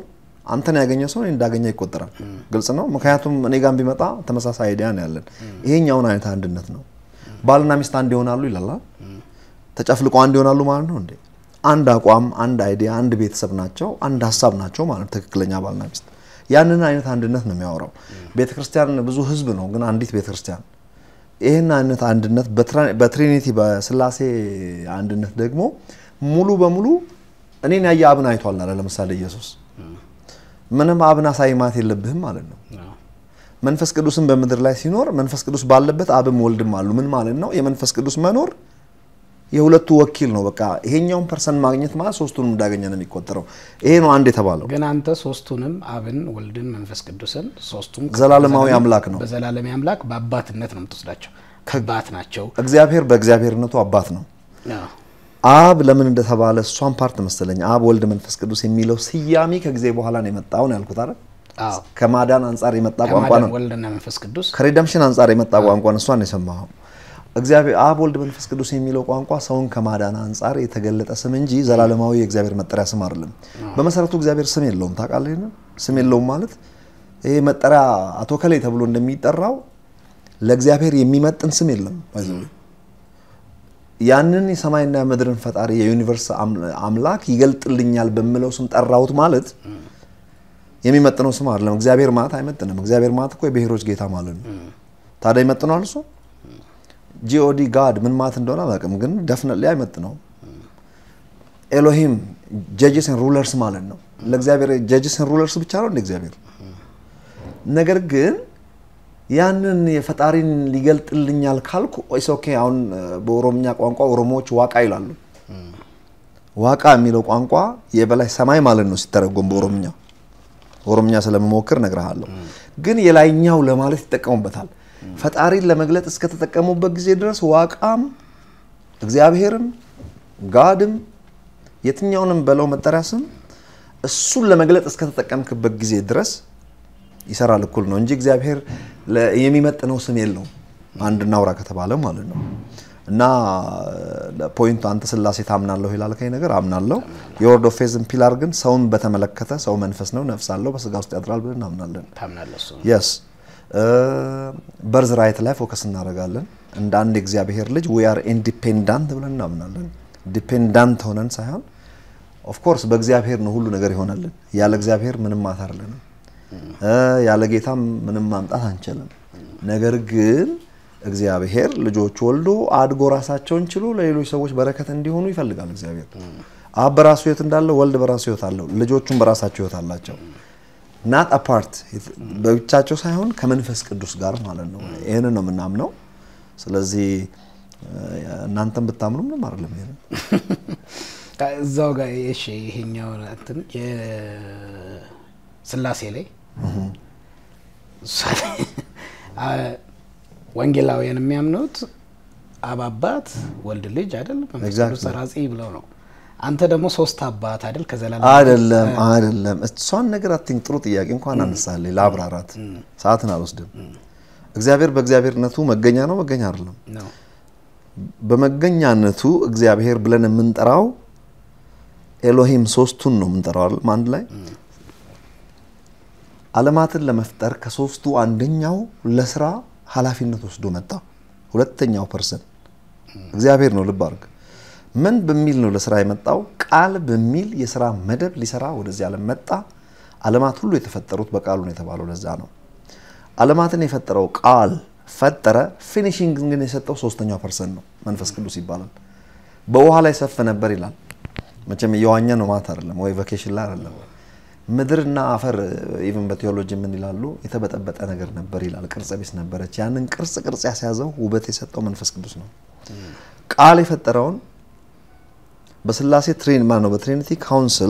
አንተን ያገኘ ሰው እኔ እንዳገኘ ይቆጠራል። ግልጽ ነው። ምክንያቱም እኔ ጋር ቢመጣ ተመሳሳይ አይዲያ ነው ያለን። ይሄኛውን አይነት አንድነት ነው። ባልና ሚስት አንድ ይሆናሉ ይላል። ተጨፍልቆ አንድ ይሆናሉ ማለት ነው እንዴ? አንድ አቋም፣ አንድ አይዲያ፣ አንድ ቤተሰብ ናቸው፣ አንድ ሀሳብ ናቸው ማለት ትክክለኛ ባልና ሚስት። ያንን አይነት አንድነት ነው የሚያወራው። ቤተክርስቲያን ብዙ ህዝብ ነው፣ ግን አንዲት ቤተክርስቲያን። ይህን አይነት አንድነት በትሪኒቲ በስላሴ አንድነት ደግሞ ሙሉ በሙሉ እኔን ያየ አብን አይቷል አለ። ለምሳሌ ኢየሱስ ምንም አብን አሳይ ማለት የለብህም ማለት ነው። መንፈስ ቅዱስን በምድር ላይ ሲኖር መንፈስ ቅዱስ ባለበት አብም ወልድም አሉ። ምን ማለት ነው? የመንፈስ ቅዱስ መኖር የሁለቱ ወኪል ነው። በቃ ይሄኛውን ፐርሰን ማግኘት ማለት ሶስቱንም እንዳገኘ ነው የሚቆጠረው። ይሄ ነው አንድ የተባለው። ግን አንተ ሶስቱንም አብን፣ ወልድን፣ መንፈስ ቅዱስን ሶስቱም ዘላለማዊ አምላክ ነው። በዘላለማዊ አምላክ በአባትነት ነው የምትወስዳቸው። አባት ናቸው። እግዚአብሔር በእግዚአብሔርነቱ አባት ነው። አብ ለምን እንደተባለ እሷን ፓርት መሰለኝ አብ፣ ወልድ፣ መንፈስ ቅዱስ የሚለው ስያሜ ከጊዜ በኋላ ነው የመጣው ነው ያልኩት አይደል? ከማዳን አንጻር የመጣ ቋንቋ ነው። ወልድና መንፈስ ቅዱስ ከሪደምሽን አንጻር የመጣ ቋንቋ ነው። እሷን የሰማኸው እግዚአብሔር አብ ወልድ መንፈስ ቅዱስ የሚለው ቋንቋ ሰውን ከማዳን አንጻር የተገለጠ ስም እንጂ ዘላለማዊ የእግዚአብሔር መጠሪያ ስም አይደለም። በመሰረቱ እግዚአብሔር ስም የለውም። ታውቃለህ? ስም የለውም ማለት ይሄ መጠሪያ አቶ ከላይ ተብሎ እንደሚጠራው ለእግዚአብሔር የሚመጥን ስም የለም። ያንን የሰማይና ምድርን ፈጣሪ የዩኒቨርስ አምላክ ይገልጥልኛል በምለው ስም ጠራሁት ማለት የሚመጥነው ስም አይደለም። እግዚአብሔር ማለት አይመጥንም። እግዚአብሔር ማለት እኮ የብሔሮች ጌታ ማለት ነው። ታዲያ ይመጥነዋል እሱ ጂኦዲ ጋድ ምን ማለት እንደሆነ አላውቅም፣ ግን ደፍነትሊ አይመጥነውም። ኤሎሂም ጀጅስ ኤንድ ሩለርስ ማለት ነው። ለእግዚአብሔር ጀጅስ ኤንድ ሩለርስ ብቻ ነው እንደ እግዚአብሔር። ነገር ግን ያንን የፈጣሪን ሊገልጥልኛል ካልኩ ኢስ ኦኬ። አሁን በኦሮምኛ ቋንቋ ኦሮሞዎች ዋቃ ይላሉ። ዋቃ የሚለው ቋንቋ የበላይ ሰማይ ማለት ነው ሲተረጎም በኦሮምኛ ኦሮምኛ ስለምሞክር እነግርሃለሁ። ግን የላይኛው ለማለት ይጠቀሙበታል። ፈጣሪን ለመግለጥ እስከተጠቀሙበት ጊዜ ድረስ ዋቃም እግዚአብሔርም ጋድም የትኛውንም በለው መጠሪያ ስም እሱን ለመግለጥ እስከተጠቀምክበት ጊዜ ድረስ ይሰራል እኩል ነው እንጂ እግዚአብሔር የሚመጥነው ስም የለውም። አንድ እናውራ ከተባለ ማለት ነው። እና ፖይንቱ አንተ ስላሴ ታምናለሁ ይላልከኝ ነገር አምናለሁ። የወርድ ኦፍ ፌዝን ፒላር ግን ሰውን በተመለከተ ሰው መንፈስ ነው፣ ነፍስ አለው፣ በስጋ ውስጥ ያድራል ብለን እናምናለን። የስ በርዝ ራይት ላይ ፎከስ እናደርጋለን። እንደ አንድ የእግዚአብሔር ልጅ ዊ አር ኢንዲፔንዳንት ብለን እናምናለን። ዲፔንዳንት ሆነን ሳይሆን ኦፍኮርስ በእግዚአብሔር ነው ሁሉ ነገር ይሆናልን። ያለ እግዚአብሔር ምንም ማታርልንም፣ ያለ ጌታም ምንም ማምጣት አንችልም። ነገር ግን እግዚአብሔር ልጆች ወልዶ አድጎ ራሳቸውን ችሎ ለሌሎች ሰዎች በረከት እንዲሆኑ ይፈልጋል። እግዚአብሔር አብ በራሱ ሕይወት እንዳለው ወልድ በራሱ ሕይወት አለው። ልጆቹም በራሳቸው ሕይወት አላቸው። ናት አፓርት በብቻቸው ሳይሆን ከመንፈስ ቅዱስ ጋር ማለት ነው። ይህንን ነው የምናምነው። ስለዚህ እናንተም ብታምኑ ምንም አይደለም። ይሄ እዛው ጋር እሺ፣ ይሄኛው እንትን የስላሴ ላይ ወንጌላውያን የሚያምኑት አብ አባት፣ ወልድ ልጅ አይደል፣ መንፈስ ቅዱስ ሰራጺ ብለው ነው። አንተ ደግሞ ሶስት አባት አይደል? ከዘላለም አይደለም አይደለም። እሷን ነገር አትኝ። ጥሩ ጥያቄ እንኳን አነሳለኝ ለአብራራት ሰዓትን አልወስድም። እግዚአብሔር በእግዚአብሔርነቱ መገኛ ነው መገኛ አይደለም? በመገኛነቱ እግዚአብሔር ብለን የምንጠራው ኤሎሂም ሶስቱን ነው የምንጠራው አይደል? አንድ ላይ ዓለማትን ለመፍጠር ከሶስቱ አንደኛው ለስራ ኃላፊነት ወስዶ መጣ። ሁለተኛው ፐርሰን እግዚአብሔር ነው። ልብ አድርግ። ምን በሚል ነው ለስራ የመጣው? ቃል በሚል የስራ መደብ ሊሰራ ወደዚህ ዓለም መጣ። ዓለማት ሁሉ የተፈጠሩት በቃሉ ነው የተባለው ለዛ ነው። ዓለማትን የፈጠረው ቃል ፈጠረ። ፊኒሽንግ ግን የሰጠው ሶስተኛው ፐርሰን ነው፣ መንፈስ ቅዱስ ይባላል። በውሃ ላይ ሰፍ ነበር ይላል። መቼም እየዋኘ ነው ማለት አይደለም፣ ወይ ቫኬሽን ላይ አይደለም። ምድርና አፈር ኢቭን በቴዎሎጂ ምን ይላሉ? የተበጠበጠ ነገር ነበር ይላል። ቅርጽ ቢስ ነበረች። ያንን ቅርጽ ቅርጽ ያስያዘው ውበት የሰጠው መንፈስ ቅዱስ ነው። ቃል የፈጠረውን በስላሴ ትሬን ማለት ነው በትሪኒቲ ካውንስል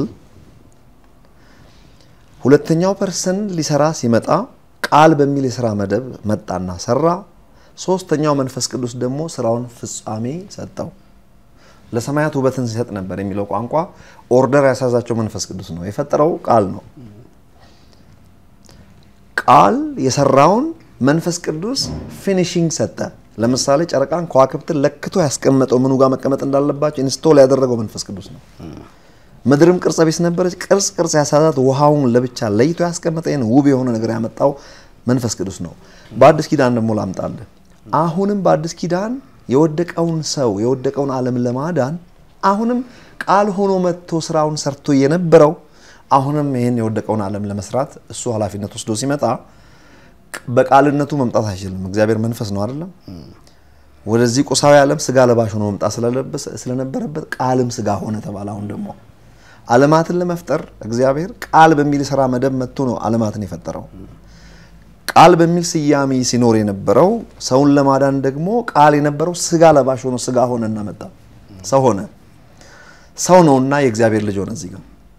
ሁለተኛው ፐርሰን ሊሰራ ሲመጣ ቃል በሚል የስራ መደብ መጣና ሰራ። ሶስተኛው መንፈስ ቅዱስ ደግሞ ስራውን ፍጻሜ ሰጠው። ለሰማያት ውበትን ሲሰጥ ነበር የሚለው ቋንቋ ኦርደር ያሳዛቸው መንፈስ ቅዱስ ነው። የፈጠረው ቃል ነው። ቃል የሰራውን መንፈስ ቅዱስ ፊኒሽንግ ሰጠ። ለምሳሌ ጨረቃን ከዋክብትን ለክቶ ያስቀመጠው ምኑ ጋር መቀመጥ እንዳለባቸው ኢንስቶል ያደረገው መንፈስ ቅዱስ ነው። ምድርም ቅርጸ ቢስ ነበረች፣ ቅርጽ ቅርጽ ያሳዛት ውሃውን ለብቻ ለይቶ ያስቀመጠ ይህን ውብ የሆነ ነገር ያመጣው መንፈስ ቅዱስ ነው። በአዲስ ኪዳን ደግሞ ላምጣልህ። አሁንም በአዲስ ኪዳን የወደቀውን ሰው የወደቀውን ዓለም ለማዳን አሁንም ቃል ሆኖ መጥቶ ስራውን ሰርቶ የነበረው አሁንም ይህን የወደቀውን ዓለም ለመስራት እሱ ኃላፊነት ወስዶ ሲመጣ በቃልነቱ መምጣት አይችልም። እግዚአብሔር መንፈስ ነው አይደለም። ወደዚህ ቁሳዊ ዓለም ስጋ ለባሽ ሆኖ መምጣት ስለነበረበት ቃልም ስጋ ሆነ ተባለ። አሁን ደግሞ ዓለማትን ለመፍጠር እግዚአብሔር ቃል በሚል ስራ መደብ መጥቶ ነው ዓለማትን የፈጠረው። ቃል በሚል ስያሜ ሲኖር የነበረው ሰውን ለማዳን ደግሞ ቃል የነበረው ስጋ ለባሽ ሆኖ ስጋ ሆነና መጣ። ሰው ሆነ። ሰው ነውና የእግዚአብሔር ልጅ ሆነ። እዚህ ጋር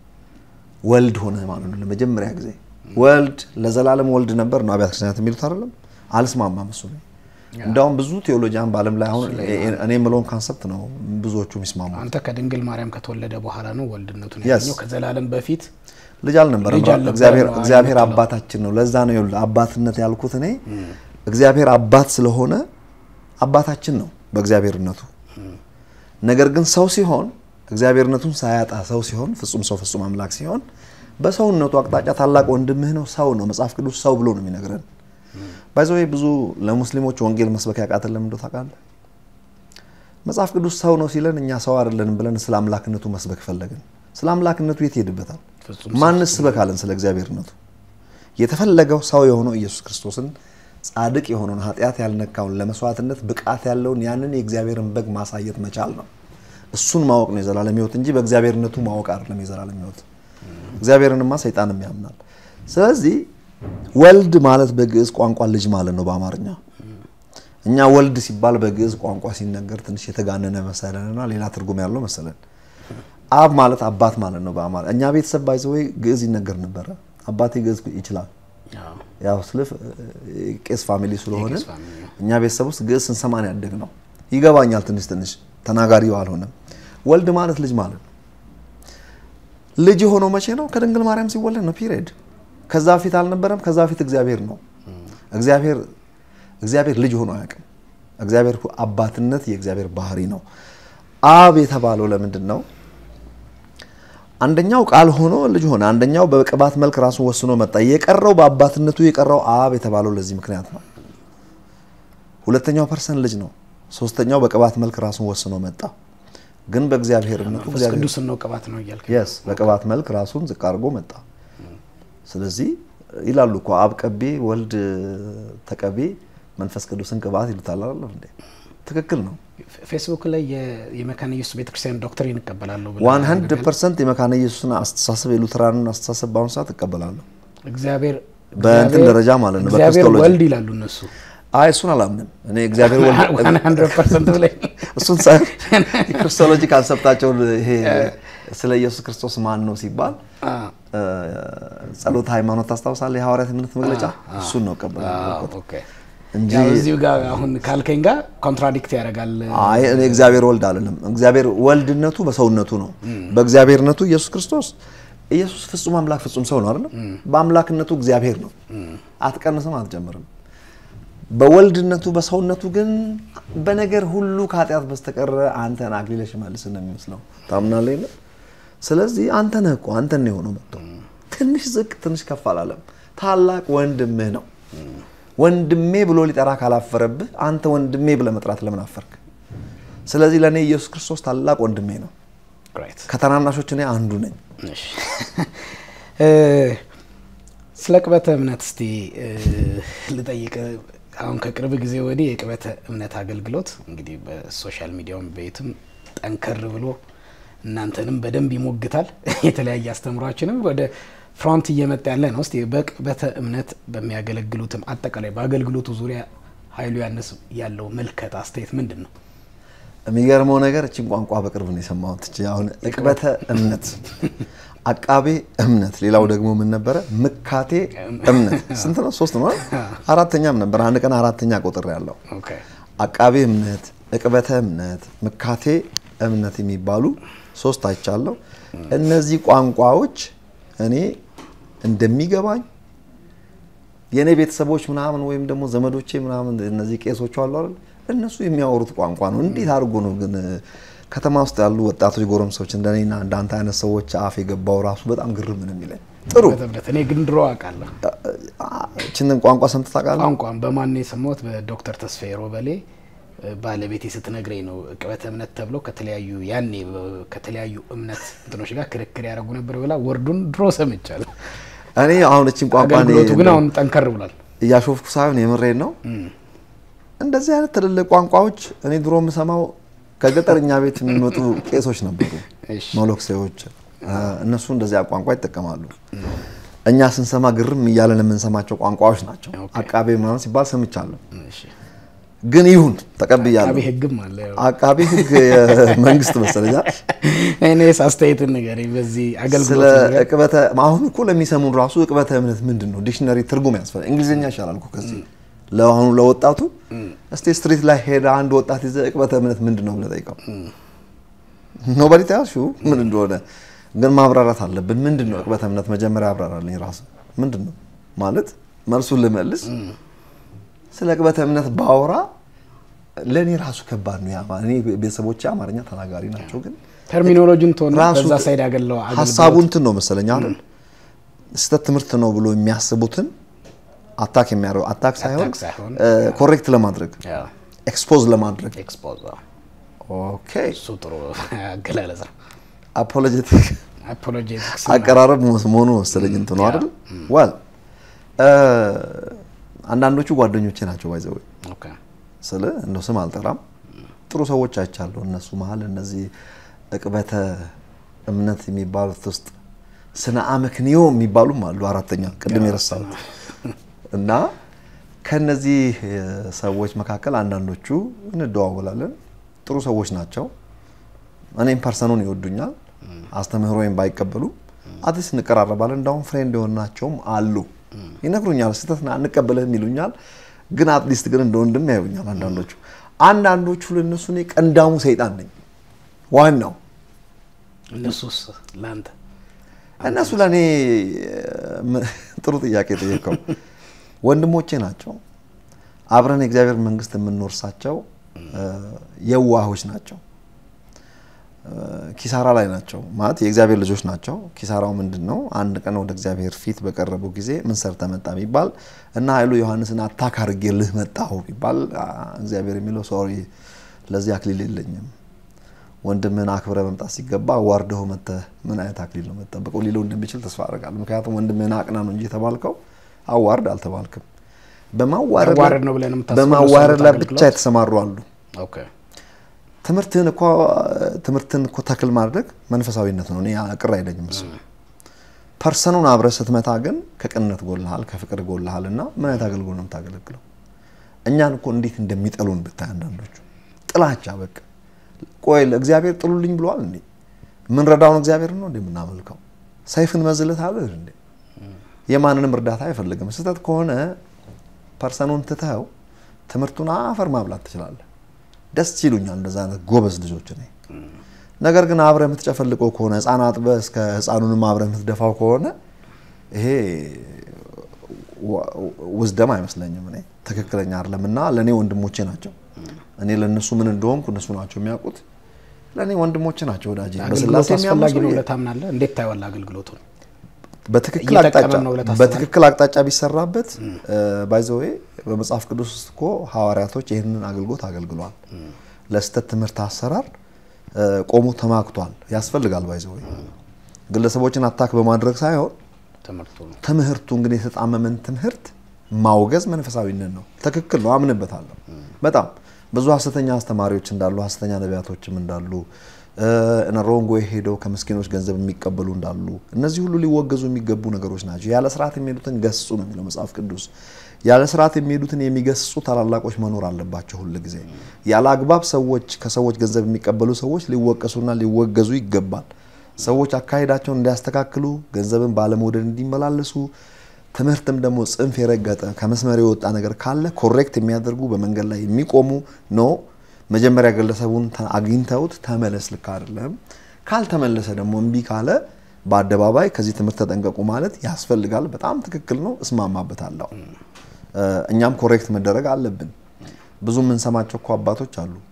ወልድ ሆነ ማለት ነው። ለመጀመሪያ ጊዜ ወልድ ለዘላለም ወልድ ነበር ነው አብያተ ክርስቲያናት የሚሉት አይደለም። አልስማማም እሱ ነው። እንዳውም ብዙ ቴዎሎጂያን በዓለም ላይ አሁን እኔ የምለውን ካንሰፕት ነው ብዙዎቹ የሚስማሙ። አንተ ከድንግል ማርያም ከተወለደ በኋላ ነው ወልድነቱን ያገኘው። ከዘላለም በፊት ልጅ አልነበረም። እግዚአብሔር አባታችን ነው። ለዛ ነው ይኸውልህ አባትነት ያልኩት እኔ እግዚአብሔር አባት ስለሆነ አባታችን ነው በእግዚአብሔርነቱ። ነገር ግን ሰው ሲሆን እግዚአብሔርነቱን ሳያጣ ሰው ሲሆን ፍጹም ሰው ፍጹም አምላክ ሲሆን በሰውነቱ አቅጣጫ ታላቅ ወንድምህ ነው ሰው ነው። መጽሐፍ ቅዱስ ሰው ብሎ ነው የሚነግረን። ባይዘው ብዙ ለሙስሊሞች ወንጌል መስበክ ያቃተን ለምን እንደው ታውቃለህ? መጽሐፍ ቅዱስ ሰው ነው ሲለን እኛ ሰው አይደለንም ብለን ስለ አምላክነቱ መስበክ ፈለግን። ስለ አምላክነቱ የት ይሄድበታል? ማንስ ስበክ አለን? ስለ እግዚአብሔርነቱ የተፈለገው ሰው የሆነው ኢየሱስ ክርስቶስን ጻድቅ የሆነውን ኃጢአት ያልነካውን ለመስዋዕትነት ብቃት ያለውን ያንን የእግዚአብሔርን በግ ማሳየት መቻል ነው። እሱን ማወቅ ነው የዘላለም ሕይወት እንጂ በእግዚአብሔርነቱ ማወቅ አይደለም የዘላለም ሕይወት። እግዚአብሔርንማ ሰይጣንም ያምናል። ስለዚህ ወልድ ማለት በግዕዝ ቋንቋ ልጅ ማለት ነው በአማርኛ። እኛ ወልድ ሲባል በግዕዝ ቋንቋ ሲነገር ትንሽ የተጋነነ መሰለንና ሌላ ትርጉም ያለው መሰለን። አብ ማለት አባት ማለት ነው በአማርኛ። እኛ ቤተሰብ ባይዘወይ ግዕዝ ይነገር ነበረ። አባቴ ግዕዝ ይችላል። ያው ስለ ቄስ ፋሚሊ ስለሆነ እኛ ቤተሰብ ውስጥ ግዕዝ ስንሰማን ያደግ ነው። ይገባኛል ትንሽ ትንሽ ተናጋሪው አልሆነም። ወልድ ማለት ልጅ ማለት ነው። ልጅ የሆነው መቼ ነው? ከድንግል ማርያም ሲወለድ ነው። ፒሪየድ። ከዛ በፊት አልነበረም። ከዛ በፊት እግዚአብሔር ነው። እግዚአብሔር እግዚአብሔር ልጅ ሆኖ አያውቅም። እግዚአብሔር አባትነት የእግዚአብሔር ባህሪ ነው። አብ የተባለው ለምንድን ነው? አንደኛው ቃል ሆኖ ልጅ ሆነ። አንደኛው በቅባት መልክ ራሱን ወስኖ መጣ። የቀረው በአባትነቱ የቀረው አብ የተባለው ለዚህ ምክንያት ነው። ሁለተኛው ፐርሰን ልጅ ነው። ሶስተኛው በቅባት መልክ ራሱን ወስኖ መጣ። ግን በእግዚአብሔርነቱ ቅዱስ ነው ቅባት ነው እያልክ የስ በቅባት መልክ ራሱን ዝቅ አድርጎ መጣ። ስለዚህ ይላሉ እኮ አብ ቀቤ፣ ወልድ ተቀቤ፣ መንፈስ ቅዱስን ቅባት ይሉታል አይደል እንዴ? ትክክል ነው። ፌስቡክ ላይ የመካነ ኢየሱስ ቤተክርስቲያን ዶክትሪን እቀበላለሁ ብለህ ዋን ሀንድረድ ፐርሰንት የመካነ ኢየሱስን አስተሳሰብ የሉትራንን አስተሳሰብ በአሁኑ ሰዓት እቀበላለሁ። እግዚአብሔር በእንትን ደረጃ ማለት ነው እግዚአብሔር በክርስቶሎጂ ወልድ ይላሉ እነሱ አይ እሱን አላምንም እኔ እግዚአብሔር ወልድ ዋን ሀንድረድ ፐርሰንት ብለህ እሱን ሳይሆን የክርስቶሎጂ ካንሰፕታቸውን ይሄ ስለ ኢየሱስ ክርስቶስ ማን ነው ሲባል ጸሎት ሃይማኖት ታስታውሳለህ? የሐዋርያት እምነት መግለጫ እሱን ነው እቀበላለሁ ኦኬ እንጂ ያው እዚሁ ጋር አሁን ካልከኝ ጋር ኮንትራዲክት ያደርጋል። አይ እኔ እግዚአብሔር ወልድ አልልም። እግዚአብሔር ወልድነቱ በሰውነቱ ነው። በእግዚአብሔርነቱ ኢየሱስ ክርስቶስ ኢየሱስ ፍጹም አምላክ ፍጹም ሰው ነው አይደል? በአምላክነቱ እግዚአብሔር ነው። አትቀንስም፣ አትጨምርም። በወልድነቱ በሰውነቱ ግን በነገር ሁሉ ከኃጢአት በስተቀር አንተን አክሊለ ሽመልስን ነው የሚመስለው። ታምናለህ የለ? ስለዚህ አንተ ነህ እኮ አንተን ነው የሆነው መጥቶ ትንሽ ዝቅ ትንሽ ከፍ አላለም። ታላቅ ወንድምህ ነው። ወንድሜ ብሎ ሊጠራ ካላፈረብህ አንተ ወንድሜ ብለህ መጥራት ለምን አፈርክ? ስለዚህ ለእኔ ኢየሱስ ክርስቶስ ታላቅ ወንድሜ ነው። ራይት ከተናናሾች እኔ አንዱ ነኝ። እሺ ስለ ቅበተ እምነት እስቲ ልጠይቅ። አሁን ከቅርብ ጊዜ ወዲህ የቅበተ እምነት አገልግሎት እንግዲህ በሶሻል ሚዲያውም በየትም ጠንከር ብሎ እናንተንም በደንብ ይሞግታል። የተለያየ አስተምሯችንም ወደ ፍሮንት እየመጣ ያለ ነው። እስቲ በቅበተ እምነት በሚያገለግሉትም አጠቃላይ በአገልግሎቱ ዙሪያ ኃይሉ ያነስ ያለው መልከት አስተያየት ምንድን ነው? የሚገርመው ነገር እችን ቋንቋ በቅርብ ነው የሰማሁት። እቺ አሁን እቅበተ እምነት፣ አቃቤ እምነት፣ ሌላው ደግሞ ምን ነበረ? ምካቴ እምነት። ስንት ነው? ሶስት ነው። አራተኛም ነበር። አንድ ቀን አራተኛ ቁጥር ያለው ኦኬ አቃቤ እምነት፣ እቅበተ እምነት፣ ምካቴ እምነት የሚባሉ ሶስት አይቻለሁ። እነዚህ ቋንቋዎች እኔ እንደሚገባኝ የእኔ ቤተሰቦች ምናምን ወይም ደግሞ ዘመዶቼ ምናምን እነዚህ ቄሶቹ አሉ አይደል እነሱ የሚያወሩት ቋንቋ ነው። እንዴት አድርጎ ነው ግን ከተማ ውስጥ ያሉ ወጣቶች ጎረምሶች እንደኔና እንዳንተ አይነት ሰዎች አፍ የገባው ራሱ በጣም ግርም ነው የሚለኝ። ጥሩ በተብለት እኔ ግን ድሮ አውቃለሁ ችንን ቋንቋ ሰምተህ ታውቃለህ? ቋንቋን በማን ነው የሰማሁት? በዶክተር ተስፋዬ ሮበሌ ባለቤቴ ስትነግረኝ ነው። ዕቅበተ እምነት ተብሎ ከተለያዩ ያኔ ከተለያዩ እምነት እንትኖች ጋር ክርክር ያደረጉ ነበር ብላ ወርዱን ድሮ ሰምቻለሁ። እኔ አሁን እችን ቋንቋ እኔ አገልግሎቱ ግን አሁን ጠንከር ብሏል። እያሾፍኩ ሳይሆን የምሬን ነው። እንደዚህ አይነት ትልልቅ ቋንቋዎች እኔ ድሮ የምሰማው ከገጠር እኛ ቤት የሚመጡ ቄሶች ነበሩ፣ እሺ። ሞሎክሴዎች። እነሱ እንደዚያ ቋንቋ ይጠቀማሉ። እኛ ስንሰማ ግርም እያለን የምንሰማቸው ቋንቋዎች ናቸው። ኦኬ። አቃቤ ምናምን ሲባል ሰምቻለሁ። እሺ። ግን ይሁን ተቀብያለሁ። አቃቤ ሕግም አለ። አቃቤ ሕግ መንግስት መሰለኛል። እኔስ አስተያየትን ንገረኝ በዚህ ስለ አገልግሎት ዙሪያ። እቅበተ አሁን እኮ ለሚሰሙን ራሱ እቅበተ እምነት ምንድን ነው? ዲክሽነሪ ትርጉም ያስፈልጋል። እንግሊዝኛ ይሻላል እኮ ከዚህ ለአሁኑ ለወጣቱ። እስቲ ስትሪት ላይ ሄደ አንድ ወጣት ይዘህ እቅበተ እምነት ምንድን ነው ብለህ ጠይቀው። ኖባዲ ታያሹ ምን እንደሆነ ግን ማብራራት አለብን። ምንድን ነው እቅበተ እምነት? መጀመሪያ አብራራልኝ ራስ ምንድን ነው ማለት መልሱን ልመልስ። ስለ እቅበተ እምነት ባወራ ለእኔ ራሱ ከባድ ነው። ያ እኔ ቤተሰቦቼ አማርኛ ተናጋሪ ናቸው ግን ተርሚኖሎጂን ትሆን ራሱ በዛ ሳይድ ያገለው ሀሳቡ እንትን ነው መሰለኝ አይደል ስህተት ትምህርት ነው ብሎ የሚያስቡትን አታክ የሚያደርጉ አታክ ሳይሆን አታክ ሳይሆን፣ ኮሬክት ለማድረግ ኤክስፖዝ ለማድረግ ኤክስፖዝ ኦኬ እሱ ጥሩ አገላለጽ ነው። አፖሎጀቲክ አፖሎጄቲክስ አቀራረብ መሆኑ መሰለኝ እንትኑ አይደል ዋል አንዳንዶቹ ጓደኞቼ ናቸው ባይዘው ኦኬ ስለ እንደው ስም አልጠራም ጥሩ ሰዎች አይቻለሁ እነሱ መሀል እነዚህ እቅበተ እምነት የሚባሉት ውስጥ ስነ አመክንዮ የሚባሉም አሉ አራተኛ ቅድም የረሳሁት እና ከነዚህ ሰዎች መካከል አንዳንዶቹ እንደዋወላለን ጥሩ ሰዎች ናቸው እኔም ፐርሰኑን ይወዱኛል አስተምህሮዬን ባይቀበሉ አዲስ እንቀራረባለን እንዳሁም ፍሬንድ የሆናቸውም አሉ ይነግሩኛል ስህተት አንቀበልህም ይሉኛል ግን አትሊስት ግን እንደ ወንድም ያዩኛል አንዳንዶቹ አንዳንዶቹ ለእነሱ እኔ ቀንዳሙ ሰይጣን ነኝ ዋናው እነሱስ ለአንተ እነሱ ለእኔ ጥሩ ጥያቄ ጠየቀው ወንድሞቼ ናቸው አብረን የእግዚአብሔር መንግስት የምንወርሳቸው የዋሆች ናቸው ኪሳራ ላይ ናቸው ማለት የእግዚአብሔር ልጆች ናቸው ኪሳራው ምንድን ነው አንድ ቀን ወደ እግዚአብሔር ፊት በቀረቡ ጊዜ ምን ሰርተህ መጣ ቢባል እና ኃይሉ ዮሐንስን አታክ አድርጌልህ መጣሁ ቢባል እግዚአብሔር የሚለው ሶሪ ለዚህ አክሊል የለኝም ወንድምህን አክብረ መምጣት ሲገባ አዋርደው መጥተህ ምን አይነት አክሊል ነው መጠበቀው ሊለው እንደሚችል ተስፋ አደርጋለሁ ምክንያቱም ወንድምህን አቅና ነው እንጂ የተባልከው አዋርድ አልተባልክም ተዋረድ ነው ብለህ ነው የምታስበው በማዋረድ ላይ አገልግሎት? ብቻ የተሰማሩ አሉ ኦኬ ትምህርትን እኮ ትምህርትን እኮ ተክል ማድረግ መንፈሳዊነት ነው። እኔ ቅር አይለኝም እሱ። ፐርሰኑን አብረህ ስትመታ ግን ከቅንነት ጎልሃል፣ ከፍቅር ጎልሃል እና ምን አይነት አገልግሎት ነው የምታገለግለው? እኛን እኮ እንዴት እንደሚጠሉን ብታይ አንዳንዶቹ ጥላቻ በቃ ቆይ ለእግዚአብሔር ጥሉልኝ ብለዋል እንዴ? የምንረዳውን እግዚአብሔር ነው እንዴ የምናመልከው? ሰይፍን መዝለት አለ እንዴ? የማንንም እርዳታ አይፈልግም። ስህተት ከሆነ ፐርሰኑን ትተኸው ትምህርቱን አፈር ማብላት ትችላለህ። ደስ ይሉኛል እንደዛ አይነት ጎበዝ ልጆች እኔ። ነገር ግን አብረህ የምትጨፈልቀው ከሆነ ህፃን አጥበህ እስከ ህፃኑንም አብረህ የምትደፋው ከሆነ ይሄ ውዝደም አይመስለኝም። እኔ ትክክለኛ አይደለም እና ለእኔ ወንድሞቼ ናቸው። እኔ ለእነሱ ምን እንደሆንኩ እነሱ ናቸው የሚያውቁት። ለእኔ ወንድሞቼ ናቸው ወዳጄ። አገልግሎት በስላሴ የሚያምኑ አስፈላጊ ነው ሰውዬ ብለህ ታምናለህ? እንዴት ታየዋለህ አገልግሎቱን? በትክክል እየጠቀመን አቅጣጫ ነው ብለህ ታስባለህ? በትክክል አቅጣጫ ቢሰራበት ባይዘዌ በመጽሐፍ ቅዱስ ውስጥ እኮ ሐዋርያቶች ይህንን አገልግሎት አገልግሏል። ለስተት ትምህርት አሰራር እ፣ ቆሞ ተማክቷል። ያስፈልጋል ባይዘዌ ግለሰቦችን አታክ በማድረግ ሳይሆን ትምህርቱ ነው። ትምህርቱ እንግዲህ የተጣመመን ትምህርት ማውገዝ መንፈሳዊነት ነው። ትክክል ነው፣ አምንበታለሁ። በጣም ብዙ ሀሰተኛ አስተማሪዎች እንዳሉ፣ ሀሰተኛ ነቢያቶችም እንዳሉ እነ ሮንግ ዌይ ሄደው ከምስኪኖች ገንዘብ የሚቀበሉ እንዳሉ፣ እነዚህ ሁሉ ሊወገዙ የሚገቡ ነገሮች ናቸው። ያለ ስርዓት የሚሄዱትን ገስጹ ነው የሚለው መጽሐፍ ቅዱስ። ያለ ስርዓት የሚሄዱትን የሚገስጹ ታላላቆች መኖር አለባቸው ሁል ጊዜ። ያለ አግባብ ሰዎች ከሰዎች ገንዘብ የሚቀበሉ ሰዎች ሊወቀሱና ሊወገዙ ይገባል። ሰዎች አካሄዳቸውን እንዲያስተካክሉ፣ ገንዘብን ባለመውደድ እንዲመላለሱ፣ ትምህርትም ደግሞ ጽንፍ የረገጠ ከመስመር የወጣ ነገር ካለ ኮሬክት የሚያደርጉ በመንገድ ላይ የሚቆሙ ነው። መጀመሪያ ግለሰቡን ተ- አግኝተውት ተመለስ፣ ልክ አይደለም። ካልተመለሰ ደግሞ እምቢ ካለ በአደባባይ ከዚህ ትምህርት ተጠንቀቁ ማለት ያስፈልጋል። በጣም ትክክል ነው፣ እስማማበታለሁ። እ፣ እኛም ኮሬክት መደረግ አለብን። ብዙ የምንሰማቸው እኮ አባቶች አሉ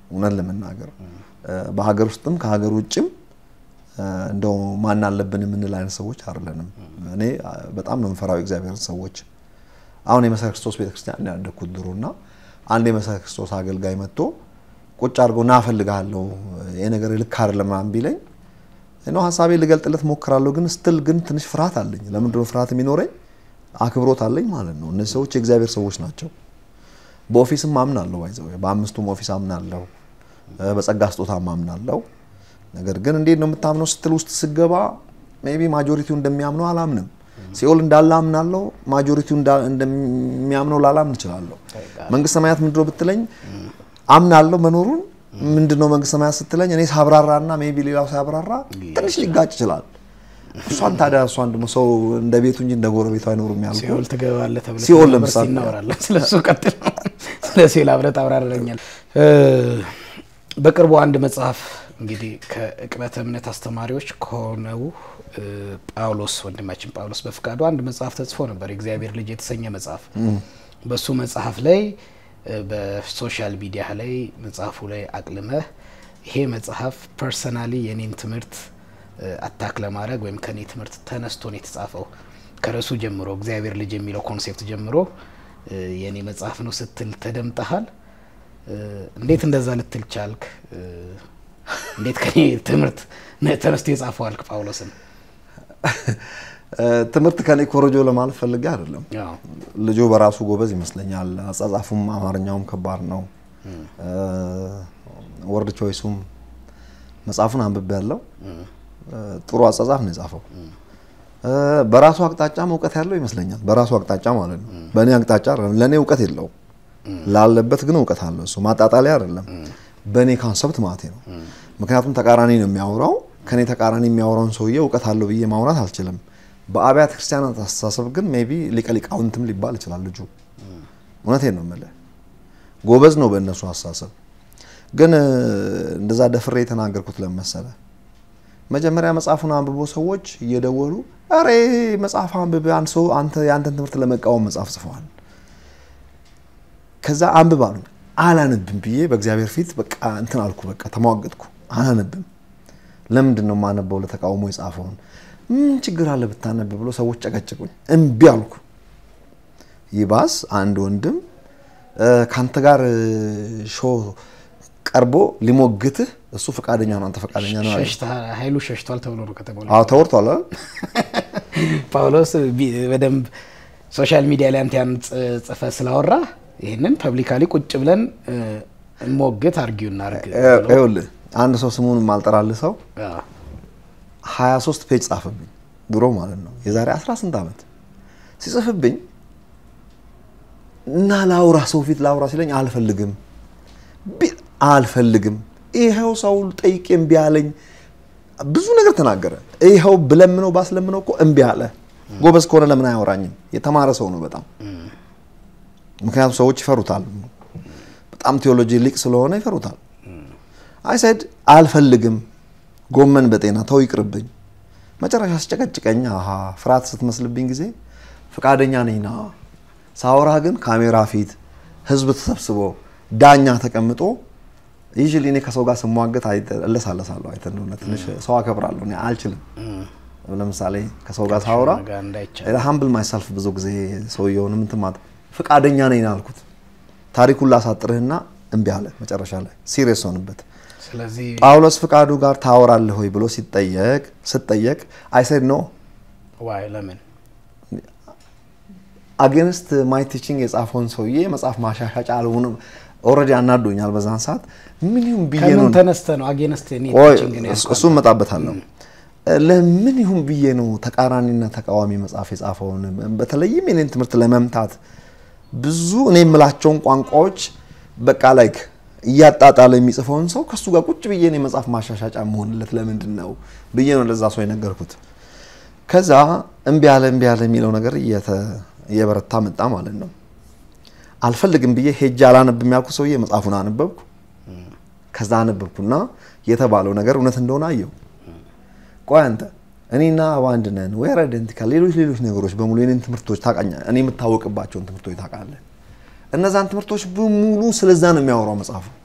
እውነት ለመናገር በሀገር ውስጥም ከሀገር ውጭም እንደው ማን አለብን የምንል አይነት ሰዎች አይደለንም። እኔ በጣም ነው የምፈራው እግዚአብሔር ሰዎች። አሁን የመሰረ ክርስቶስ ቤተክርስቲያን ያደግኩት ድሮ እና አንድ የመሰረ ክርስቶስ አገልጋይ መጥቶ ቁጭ አድርገው ና እፈልግሃለሁ ይሄ ነገር ልክ አይደለም ምናምን ቢለኝ ነው ሀሳቤ ልገልጥለት ሞክራለሁ። ግን ስትል ግን ትንሽ ፍርሃት አለኝ። ለምንድን ነው ፍርሃት የሚኖረኝ? አክብሮት አለኝ ማለት ነው። እነዚህ ሰዎች የእግዚአብሔር ሰዎች ናቸው። በኦፊስም አምናለሁ፣ ባይዘው በአምስቱም ኦፊስ አምናለሁ፣ በጸጋ ስጦታ አምናለሁ። ነገር ግን እንዴት ነው የምታምነው ስትል ውስጥ ስገባ ሜይ ቢ ማጆሪቲው እንደሚያምነው አላምንም። ሲኦል እንዳለ አምናለሁ፣ ማጆሪቲው እንደሚያምነው ላላምን እችላለሁ። መንግስት ሰማያት ምንድነው ብትለኝ አምናለሁ መኖሩን ምንድነው መንግስት ሰማያት ስትለኝ እኔ ሳብራራና ሜይ ቢ ሌላው ሳብራራ ትንሽ ሊጋጭ ይችላል። እሷን ታዲያ እሷን ደግሞ ሰው እንደ ቤቱ እንጂ እንደ ጎረቤቱ አይኖርም ያልኩህ ሲኦል ትገባለህ ተብለህ ሲኦል ነበር ለምሳሌ እናወራለን። ስለሱ ቀጥል። ስለ ሲኦል አብረህ ታብራራለኛል። በቅርቡ አንድ መጽሐፍ እንግዲህ ከዕቅበተ እምነት አስተማሪዎች ከሆነው እ፣ ጳውሎስ ወንድማችን ጳውሎስ በፍቃዱ አንድ መጽሐፍ ተጽፎ ነበር፣ የእግዚአብሔር ልጅ የተሰኘ መጽሐፍ። በሱ መጽሐፍ ላይ እ፣ በሶሻል ሚዲያ ላይ መጽሐፉ ላይ አቅልመህ ይሄ መጽሐፍ ፐርሰናሊ የኔን ትምህርት እ፣ አታክ ለማድረግ ወይም ከኔ ትምህርት ተነስቶ ነው የተጻፈው ከርዕሱ ጀምሮ እግዚአብሔር ልጅ የሚለው ኮንሴፕት ጀምሮ እ፣ የኔ መጽሐፍ ነው ስትል ተደምጠሃል። እ፣ እንዴት እንደዛ ልትል ቻልክ? እ፣ እንዴት ከኔ ትምህርት ነ- ተነስቶ የጻፈው አልክ ጳውሎስን? ትምህርት ከኔ ኮረጆ ለማለት ፈልጌ አይደለም። አዎ። ልጁ በራሱ ጎበዝ ይመስለኛል። አጻጻፉም አማርኛውም ከባድ ነው። ወርድ ቾይሱም መጽሐፉን አንብቤ ያለው ጥሩ አጻጻፍ ነው የጻፈው። በራሱ አቅጣጫም እውቀት ያለው ይመስለኛል። በራሱ አቅጣጫ ማለት ነው። በእኔ አቅጣጫ አይደለም። ለእኔ እውቀት የለውም። ላለበት ግን እውቀት አለው። እሱ ማጣጣሊያ አይደለም። በእኔ ካንሰፕት ማለት ነው። ምክንያቱም ተቃራኒ ነው የሚያወራው። ከኔ ተቃራኒ የሚያወራውን ሰውዬ እውቀት አለው ብዬ ማውራት አልችልም። በአብያተ ክርስቲያናት አስተሳሰብ ግን ሜይ ቢ ሊቀ ሊቃውንትም ሊባል ይችላል ልጁ። እውነቴን ነው የምልህ፣ ጎበዝ ነው በእነሱ አስተሳሰብ። ግን እ፣ እንደዛ ደፍሬ የተናገርኩት ለምን መሰለህ? መጀመሪያ መጽሐፉን አንብቦ ሰዎች እየደወሉ ኧረ መጽሐፍ አንብብ አንድ ሰው አንተ የአንተን ትምህርት ለመቃወም መጽሐፍ ጽፈዋል ከዛ አንብብ አሉኝ። አላነብም ብዬ በእግዚአብሔር ፊት በቃ እንትን አልኩ። በቃ ተሟገጥኩ። አላነብም። ለምንድን ነው የማነበው? ለተቃውሞ የጻፈውን ምን ችግር አለ ብታነብ ብሎ ሰዎች ጨቀጭቁኝ። እምቢ አልኩ። ይባስ አንድ ወንድም እ፣ ከአንተ ጋር እ፣ ሾ ቀርቦ ሊሞግትህ እሱ ፈቃደኛ ነው፣ አንተ ፈቃደኛ ነው አለኝ። ሸሽተሃል፣ ኃይሉ ሸሽቷል ተብሎ ነው ከተባለ አዎ ተወርቷል አይደል? ጳውሎስ ቢ- በደንብ ሶሻል ሚዲያ ላይ አንተ ያን ጽ- ጽፈህ ስላወራ ይህንን ፐብሊካሊ ቁጭ ብለን እ፣ እንሞግት አርጊው እናርግ ብሎ- ይኸውልህ አንድ ሰው ስሙን የማልጠራልህ ሰው አዎ። 23 ፔጅ ጻፈብኝ ድሮ ማለት ነው የዛሬ 18 ዓመት ሲጽፍብኝ እና ላውራ ሰው ፊት ላውራ ሲለኝ አልፈልግም ቢ- አልፈልግም ይኸው ሰው ጠይቄ እምቢ አለኝ ብዙ ነገር ተናገረ ይኸው ብለምነው ባስለምነው እኮ እምቢ አለ ጎበዝ ከሆነ ለምን አያወራኝም የተማረ ሰው ነው በጣም ምክንያቱም ሰዎች ይፈሩታል በጣም ቴዎሎጂ ሊቅ ስለሆነ ይፈሩታል አይሰድ አልፈልግም ጎመን በጤና ተው ይቅርብኝ። መጨረሻ አስጨቀጭቀኝ። አሀ ፍርሃት ስትመስልብኝ ጊዜ ፈቃደኛ ነኝ ና ሳወራ ግን ካሜራ ፊት ህዝብ ተሰብስቦ ዳኛ ተቀምጦ ይዤ እኔ ከሰው ጋር ስሟገት አይተ- እለሳለሳለሁ። አይተህ እንደሆነ ትንሽ ሰው አከብራለሁ። እኔ አልችልም። ለምሳሌ ከሰው ጋር ሳወራ ጋር እንዳይቻል ሀምብል ማይሰልፍ ብዙ ጊዜ ሰውየውን ምንትን ማለት ፈቃደኛ ነኝ ና አልኩት። ታሪኩን ላሳጥርህና እምቢ አለ። መጨረሻ ላይ ሲሪየስ ሆንበት። ስለዚህ ጳውሎስ ፍቃዱ ጋር ታወራለህ ሆይ ብሎ ሲጠየቅ ስጠየቅ አይሰድ ኖ ዋይ ለምን አጌንስት ማይ ቲቺንግ የጻፈውን ሰውዬ መጽሐፍ ማሻሻጫ አልሆንም። ኦልሬዲ አናዶኛል በዛን ሰዓት ምን ይሁን ብዬ ነው ከምን ተነስተ ነው አጌንስት እኔ ቆይ ቲችንግ ነው እሱ- ያልኩህ? እሱን እመጣበታለሁ። ለምን ይሁን ብዬ ነው ተቃራኒና ተቃዋሚ መጽሐፍ የጻፈውን በተለይም የኔን ትምህርት ለመምታት ብዙ እኔ የምላቸውን ቋንቋዎች በቃ ላይክ እያጣጣለ የሚጽፈውን ሰው ከሱ ጋር ቁጭ ብዬ እኔ መጽሐፍ ማሻሻጫ መሆንለት ለምንድን ነው ብዬ ነው ለዛ ሰው የነገርኩት። ከዛ እምቢ ያለ እምቢ ያለ የሚለው ነገር እየተ- እየበረታ መጣ ማለት ነው። አልፈልግም ብዬ ሄጄ አላነብም ያልኩ ሰውዬ መጽሐፉን አነበብኩ። ከዛ አነበብኩና የተባለው ነገር እውነት እንደሆነ አየው። ቆይ አንተ እኔና በአንድ ነን ወይ አይደንቲካል ሌሎች ሌሎች ነገሮች በሙሉ የኔን ትምህርቶች ታውቃኛ እኔ የምታወቅባቸውን ትምህርቶች ታውቃለህ። እነዛን ትምህርቶች በሙሉ ስለዛ ነው የሚያወራው መጽሐፉ።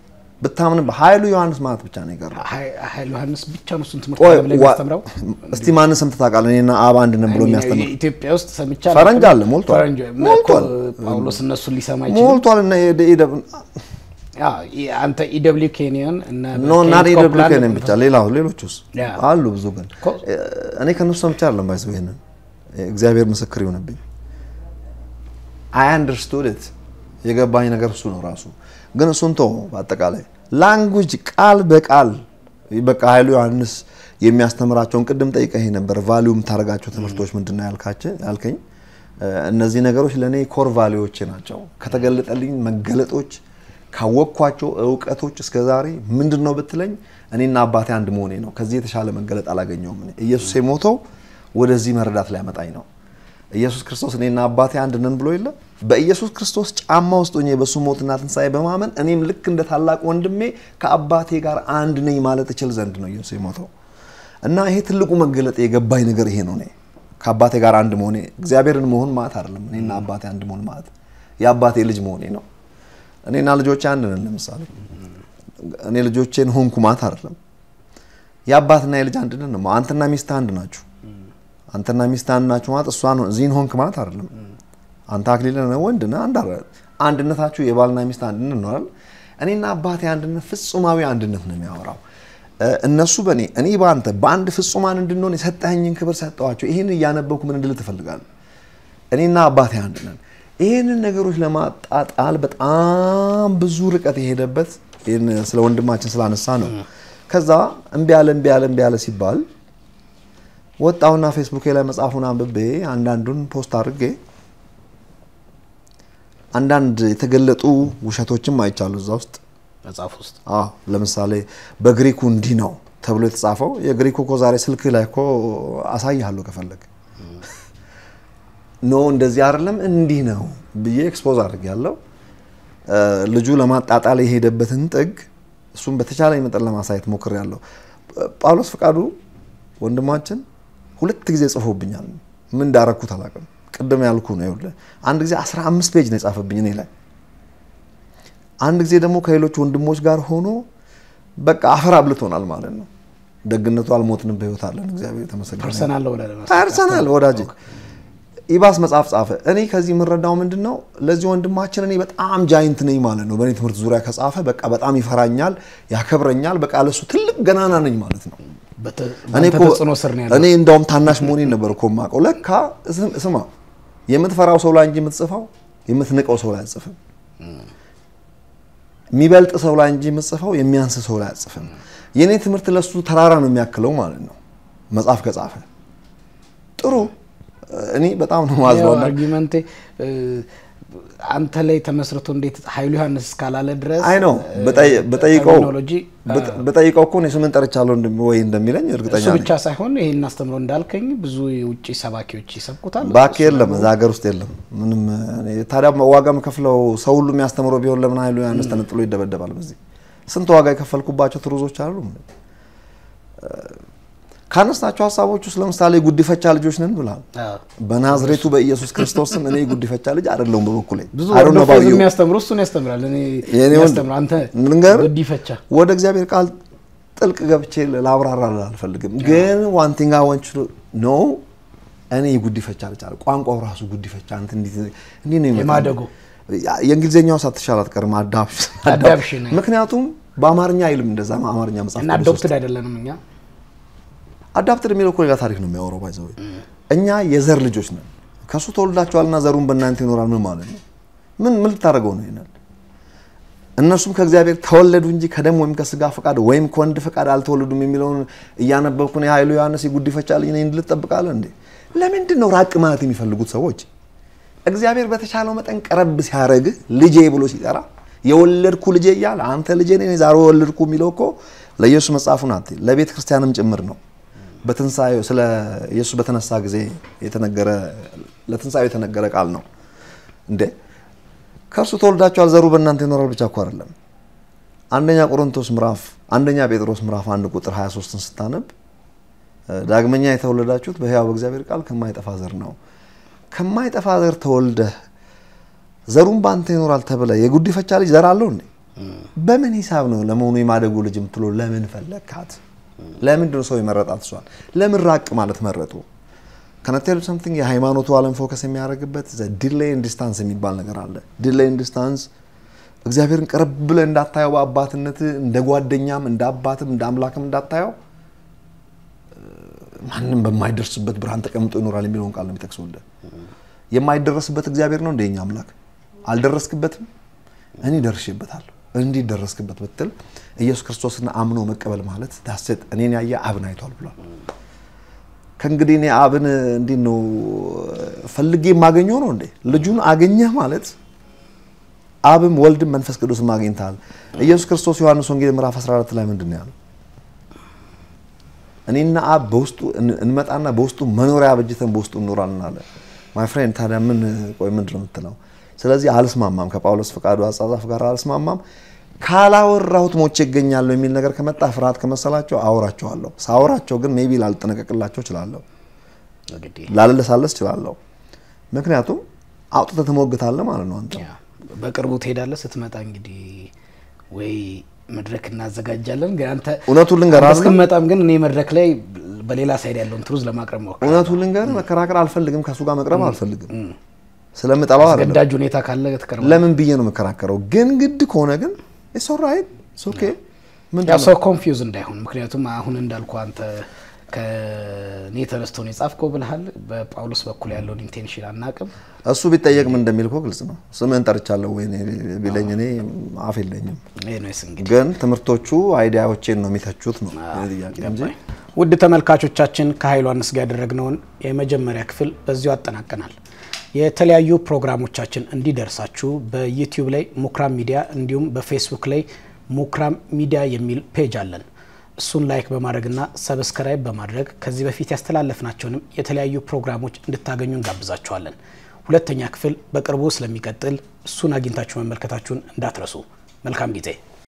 ብታምን ኃይሉ ዮሐንስ ማለት ብቻ ነው የቀረው። ኃይሉ ዮሐንስ ብቻ ነው እሱን ትምህርት ቆይ ዓለም ላይ ዋ- የሚያስተምረው። እስቲ ማንን ሰምተህ ታውቃለህ? እኔና አብ አንድ ነን ብሎ የሚያስተምር ኢትዮጵያ ውስጥ ሰምቻ ፈረንጅ አለ፣ ሞልቷል። ፈረንጅ ሞልቷል። ጳውሎስ እነሱን ሊሰማ ይችላል። ሞልቷል። እና የደ- የደ- አንተ ኢደብሊው ኬንያን እና ኖ እና ኬኔት ደብሊው ኮፕላንድ ኬንን ብቻ ሌላው ሌሎቹስ ያ። አሉ ብዙ ግን ኮ- እኔ ከነሱ ሰምቼ አይደለም ባይዘው ይሄንን እግዚአብሔር ምስክር ይሆንብኝ አይ አንደርስቱድ ኢት የገባኝ ነገር እሱ ነው ራሱ ግን እሱን ተው በአጠቃላይ ላንጉጅ ቃል በቃል በቃ ኃይሉ ዮሐንስ የሚያስተምራቸውን ቅድም ጠይቀህ ነበር ቫሊዩ የምታደርጋቸው ትምህርቶች ምንድን ነው ያልካቸው ያልከኝ እ፣ እነዚህ ነገሮች ለእኔ ኮር ቫሊዎቼ ናቸው ከተገለጠልኝ መገለጦች ካወቅኳቸው እውቀቶች እስከ ዛሬ ምንድን ነው ብትለኝ እኔና አባቴ አንድ መሆኔ ነው ከዚህ የተሻለ መገለጥ አላገኘውም እኔ ኢየሱስ የሞተው ወደዚህ መረዳት ሊያመጣኝ ነው ኢየሱስ ክርስቶስ እኔና አባቴ አንድ ነን ብሎ የለ በኢየሱስ ክርስቶስ ጫማ ውስጥ ሆኜ በእሱ ሞትና ትንሣኤ በማመን እኔም ልክ እንደ ታላቅ ወንድሜ ከአባቴ ጋር አንድ ነኝ ማለት እችል ዘንድ ነው ኢየሱስ የሞተው እና ይሄ ትልቁ መገለጥ የገባኝ ነገር ይሄ ነው እኔ ከአባቴ ጋር አንድ መሆኔ እግዚአብሔርን መሆን ማለት አይደለም እኔና አባቴ አንድ መሆን ማለት የአባቴ ልጅ መሆኔ ነው እኔና ልጆቼ አንድ ነን ለምሳሌ እኔ ልጆቼን ሆንኩ ማለት አይደለም የአባትና የልጅ አንድነት ነው አንተና ሚስትህ አንድ ናችሁ አንተና ሚስት አንድ ናችሁ ማለት እሷን እዚህን ሆንክ ማለት አይደለም። አንተ አክሊል ነህ ወንድ ነህ አንድ አይደል? አንድነታችሁ የባልና ሚስት አንድነት ነው አይደል? እኔና አባቴ አንድነት ፍጹማዊ አንድነት ነው የሚያወራው። እ፣ እነሱ በእኔ እኔ በአንተ በአንድ ፍጹማን እንድንሆን የሰጠኸኝን ክብር ሰጠኋቸው። ይህን እያነበብኩ ምን እንድል ትፈልጋለህ? እኔና አባቴ አንድ ነን። ይህንን ነገሮች ለማጣጣል በጣም ብዙ ርቀት የሄደበት ይህን ስለ ወንድማችን ስላነሳ ነው። ከዛ እምቢ ያለ እምቢ ያለ እምቢ ያለ ሲባል ወጣውና ፌስቡክ ላይ መጽሐፉን አንብቤ አንዳንዱን ፖስት አድርጌ አንዳንድ የተገለጡ ውሸቶችም አይቻሉ እዛ ውስጥ። መጽሐፍ ውስጥ አዎ ለምሳሌ በግሪኩ እንዲህ ነው ተብሎ የተጻፈው የግሪኩ እኮ ዛሬ ስልክ ላይ እኮ አሳይሃለሁ ከፈለግ ኖ እንደዚህ አይደለም እንዲህ ነው ብዬ ኤክስፖዝ አድርግ ያለው ልጁ ለማጣጣል የሄደበትን ጥግ እሱም በተቻለ መጠን ለማሳየት ሞክር ያለው ጳውሎስ ፍቃዱ ወንድማችን ሁለት ጊዜ ጽፎብኛል። ምን እንዳረኩት አላውቅም። ቅድም ያልኩ ነው ይኸውልህ፣ አንድ ጊዜ 15 ፔጅ ነው የጻፈብኝ እኔ ላይ። አንድ ጊዜ ደግሞ ከሌሎች ወንድሞች ጋር ሆኖ በቃ አፈር አብልቶናል ማለት ነው። ደግነቱ አልሞትንም፣ በህይወት አለን። እግዚአብሔር የተመሰገነ ይሁን። ፐርሰናል ወደ ፐርሰናል ወዳጅ ኢባስ መጽሐፍ ጻፈ። እኔ ከዚህ የምረዳው ምንድን ነው ለዚህ ወንድማችን እኔ በጣም ጃይንት ነኝ ማለት ነው። በእኔ ትምህርት ዙሪያ ከጻፈ በቃ በጣም ይፈራኛል፣ ያከብረኛል። በቃ ለሱ ትልቅ ገናና ነኝ ማለት ነው። እኔ እኮ ተጽዕኖ ስር ነው ያለው። እኔ እንደውም ታናሽ መሆኔን ነበር እኮ የማውቀው። ለካ ስም- ስማ የምትፈራው ሰው ላይ እንጂ የምትጽፈው የምትንቀው ሰው ላይ አትጽፍም። የሚበልጥ ሰው ላይ እንጂ የምትጽፈው የሚያንስ ሰው ላይ አትጽፍም። የእኔ ትምህርት ለሱ ተራራ ነው የሚያክለው ማለት ነው። መጽሐፍ ከጻፈ ጥሩ። እኔ በጣም ነው ማዝነው። አርጊመንቴ አንተ ላይ ተመስርቶ እንዴት ኃይሉ ዮሐንስ እስካላለ ድረስ አይ ነው በጠይቀው ተርሚኖሎጂ በጠይቀው እኮ እኔ ስምን ጠርቻለሁ እንደሚ- ወይ እንደሚለኝ እርግጠኛ እሱ ነኝ። ብቻ ሳይሆን ይሄን አስተምሮ እንዳልከኝ ብዙ የውጭ ሰባኪዎች ይሰብኩታል። ባክ የለም እዛ ሀገር ውስጥ የለም ምንም። እኔ ታዲያ ዋጋ የምከፍለው ሰው ሁሉ የሚያስተምረው ቢሆን ለምን ኃይሉ ዮሐንስ ተነጥሎ ይደበደባል? በዚህ ስንት ዋጋ የከፈልኩባቸው ትሩዞች አሉ። ካነሳቸው ሀሳቦች ውስጥ ለምሳሌ ጉዲፈቻ ልጆች ነን ብላል። አዎ። በናዝሬቱ በኢየሱስ ክርስቶስ ስም እኔ ጉዲፈቻ ልጅ አይደለሁም በበኩሌ ብዙ I don't know about ወርዶ you። የሚያስተምሩ እሱን ያስተምራል። እኔ የኔ ወንድ- ያስተምራል። አንተ ልንገር ጉዲፈቻ ወደ እግዚአብሔር ቃል ጥልቅ ገብቼ ላብራራ አልፈልግም፣ ግን ዋን ቲንግ አይ ዋንት ዩ ኖ እኔ ጉዲፈቻ ልጅ አለ ቋንቋው ራሱ ጉዲፈቻ አንተ እንዴት እንዴት ነው የሚመጣው? የማደጎ የእንግሊዝኛው ሳትሻል አትቀርም። አዳፕሽን Adaption። ምክንያቱም በአማርኛ አይልም እንደዛ አማርኛ መጽሐፍ እና ቅዱስ ውስጥ አዶፕትድ አይደለንም እኛ አዳፕትድ የሚለው እኮ ሌላ ታሪክ ነው የሚያወራው። ባይዘው እኛ የዘር ልጆች ነን። ከሱ ተወልዳችኋልና ዘሩን በእናንተ ይኖራል። ምን ማለት ነው? ምን ምን ልታደርገው ነው ይሄንን? እነርሱም ከእግዚአብሔር ተወለዱ እንጂ ከደም ወይም ከስጋ ፈቃድ ወይም ከወንድ ፈቃድ አልተወለዱም የሚለውን እያነበብኩ ነው። የኃይሉ ዮሐንስ የጉዲፈቻ ልጅ ነኝ እንድል ትጠብቃለህ እንዴ? ለምንድን ነው ራቅ ማለት የሚፈልጉት ሰዎች? እግዚአብሔር በተቻለው መጠን ቀረብ ሲያደርግህ ልጄ ብሎ ሲጠራ የወለድኩ ልጄ እያለ አንተ ልጄ ነኝ ዛሬ ወለድኩ የሚለው እኮ ለኢየሱስ መጽሐፉን አት ለቤተ ክርስቲያንም ጭምር ነው። በትንሳኤው ስለ ኢየሱስ በተነሳ ጊዜ የተነገረ ለትንሳኤው የተነገረ ቃል ነው እንዴ ከእርሱ ተወልዳችኋል ዘሩ በእናንተ ይኖራል ብቻ እኮ አይደለም። አንደኛ ቆሮንቶስ ምዕራፍ አንደኛ ጴጥሮስ ምዕራፍ አንድ ቁጥር 23ን ስታነብ ዳግመኛ የተወለዳችሁት በሕያው በእግዚአብሔር ቃል ከማይጠፋ ዘር ነው። ከማይጠፋ ዘር ተወልደህ ዘሩን በአንተ ይኖራል ተብለ የጉዲፈቻ ልጅ ዘር አለው እንዴ? በምን ሂሳብ ነው ለመሆኑ የማደጎ ልጅ የምትለው? ለምን ፈለግካት? ለምንድን ነው ሰው የመረጣት? እሷን ለምን ራቅ ማለት መረጡ? ከነቴል ሰምቲንግ የሃይማኖቱ ዓለም ፎከስ የሚያደርግበት ዲሌይ ዲስታንስ የሚባል ነገር አለ። ዲሌይ ዲስታንስ እግዚአብሔርን ቀረብ ብለህ እንዳታየው በአባትነት እንደ ጓደኛም እንደ አባትም እንደ አምላክም እንዳታየው ማንም በማይደርስበት ብርሃን ተቀምጦ ይኖራል የሚለውን ቃል ነው የሚጠቅሰውልህ። የማይደረስበት እግዚአብሔር ነው እንደ የኛ አምላክ። አልደረስክበትም፣ እኔ ደርሼበታለሁ። እንዲህ ደረስክበት ብትል ኢየሱስ ክርስቶስን አምኖ መቀበል ማለት ዳሴት እኔን ያየ አብን አይቷል ብሏል። ከእንግዲህ እኔ አብን እንዲህ ነው ፈልጌ የማገኘው ነው እንዴ? ልጁን አገኘህ ማለት አብም ወልድም መንፈስ ቅዱስም አግኝተሃል። ኢየሱስ ክርስቶስ ዮሐንስ ወንጌል ምዕራፍ 14 ላይ ምንድን ነው ያለው? እኔና አብ በውስጡ እንመጣና በውስጡ መኖሪያ አበጅተን በውስጡ እንኖራለን አለ። ማይ ፍሬንድ ታዲያ ምን ቆይ ምንድን ነው የምትለው? ስለዚህ አልስማማም፣ ከጳውሎስ ፈቃዱ አጻጻፍ ጋር አልስማማም። ካላወራሁት ሞቼ ይገኛለሁ የሚል ነገር ከመጣ ፍርሃት ከመሰላቸው አወራቸዋለሁ። ሳወራቸው ግን ሜቢ ላልጠነቀቅላቸው እችላለሁ፣ እንግዲህ ላለሳለስ እችላለሁ። ምክንያቱም አውጥተህ ትሞግታለህ ማለት ነው አንተ ያ በቅርቡ ትሄዳለህ። ስትመጣ እንግዲህ ወይ መድረክ እናዘጋጃለን። ግን አንተ እውነቱን ልንገርህ አንተ አይደለም? እስክትመጣም ግን እኔ መድረክ ላይ በሌላ ሳይድ ያለውን ትሩዝ ለማቅረብ ሞክር። እውነቱን ልንገርህ መከራከር አልፈልግም፣ ከእሱ ጋር መቅረብ አልፈልግም። ስለምጠላው አይደለም። አስገዳጅ ሁኔታ ካለ ትቀርባለህ። ለምን ብዬ ነው የምከራከረው? ግን ግድ ከሆነ ግን ኢትስ ኦልራይት ኢትስ ኦኬ። ምንድን ያው ነው? ሰው ኮንፊውዝ እንዳይሆን፣ ምክንያቱም አሁን እንዳልኩ አንተ ከኔ ተነስቶ ነው የጻፍከው ብልሃል። በጳውሎስ በኩል ያለውን ኢንቴንሽን አናቅም። እሱ ቢጠየቅ ምን እንደሚል እኮ ግልጽ ነው። ስምህን ጠርቻለሁ ወይ እኔ ቢለኝ እኔ አፍ የለኝም። ኤኒዌይስ እንግዲህ ግን ትምህርቶቹ አይዲያዎቼን ነው የሚተቹት ነው የእኔ ጥያቄ እንጂ ውድ ተመልካቾቻችን ከኃይሉ ዮሐንስ ጋር ያደረግነውን የመጀመሪያ ክፍል በዚሁ አጠናቀናል። የተለያዩ ፕሮግራሞቻችን እንዲደርሳችሁ በዩቲዩብ ላይ ሙክራም ሚዲያ እንዲሁም በፌስቡክ ላይ ሙክራም ሚዲያ የሚል ፔጅ አለን። እሱን ላይክ በማድረግና ሰብስክራይብ በማድረግ ከዚህ በፊት ያስተላለፍናቸውንም የተለያዩ ፕሮግራሞች እንድታገኙ እንጋብዛችኋለን። ሁለተኛ ክፍል በቅርቡ ስለሚቀጥል እሱን አግኝታችሁ መመልከታችሁን እንዳትረሱ። መልካም ጊዜ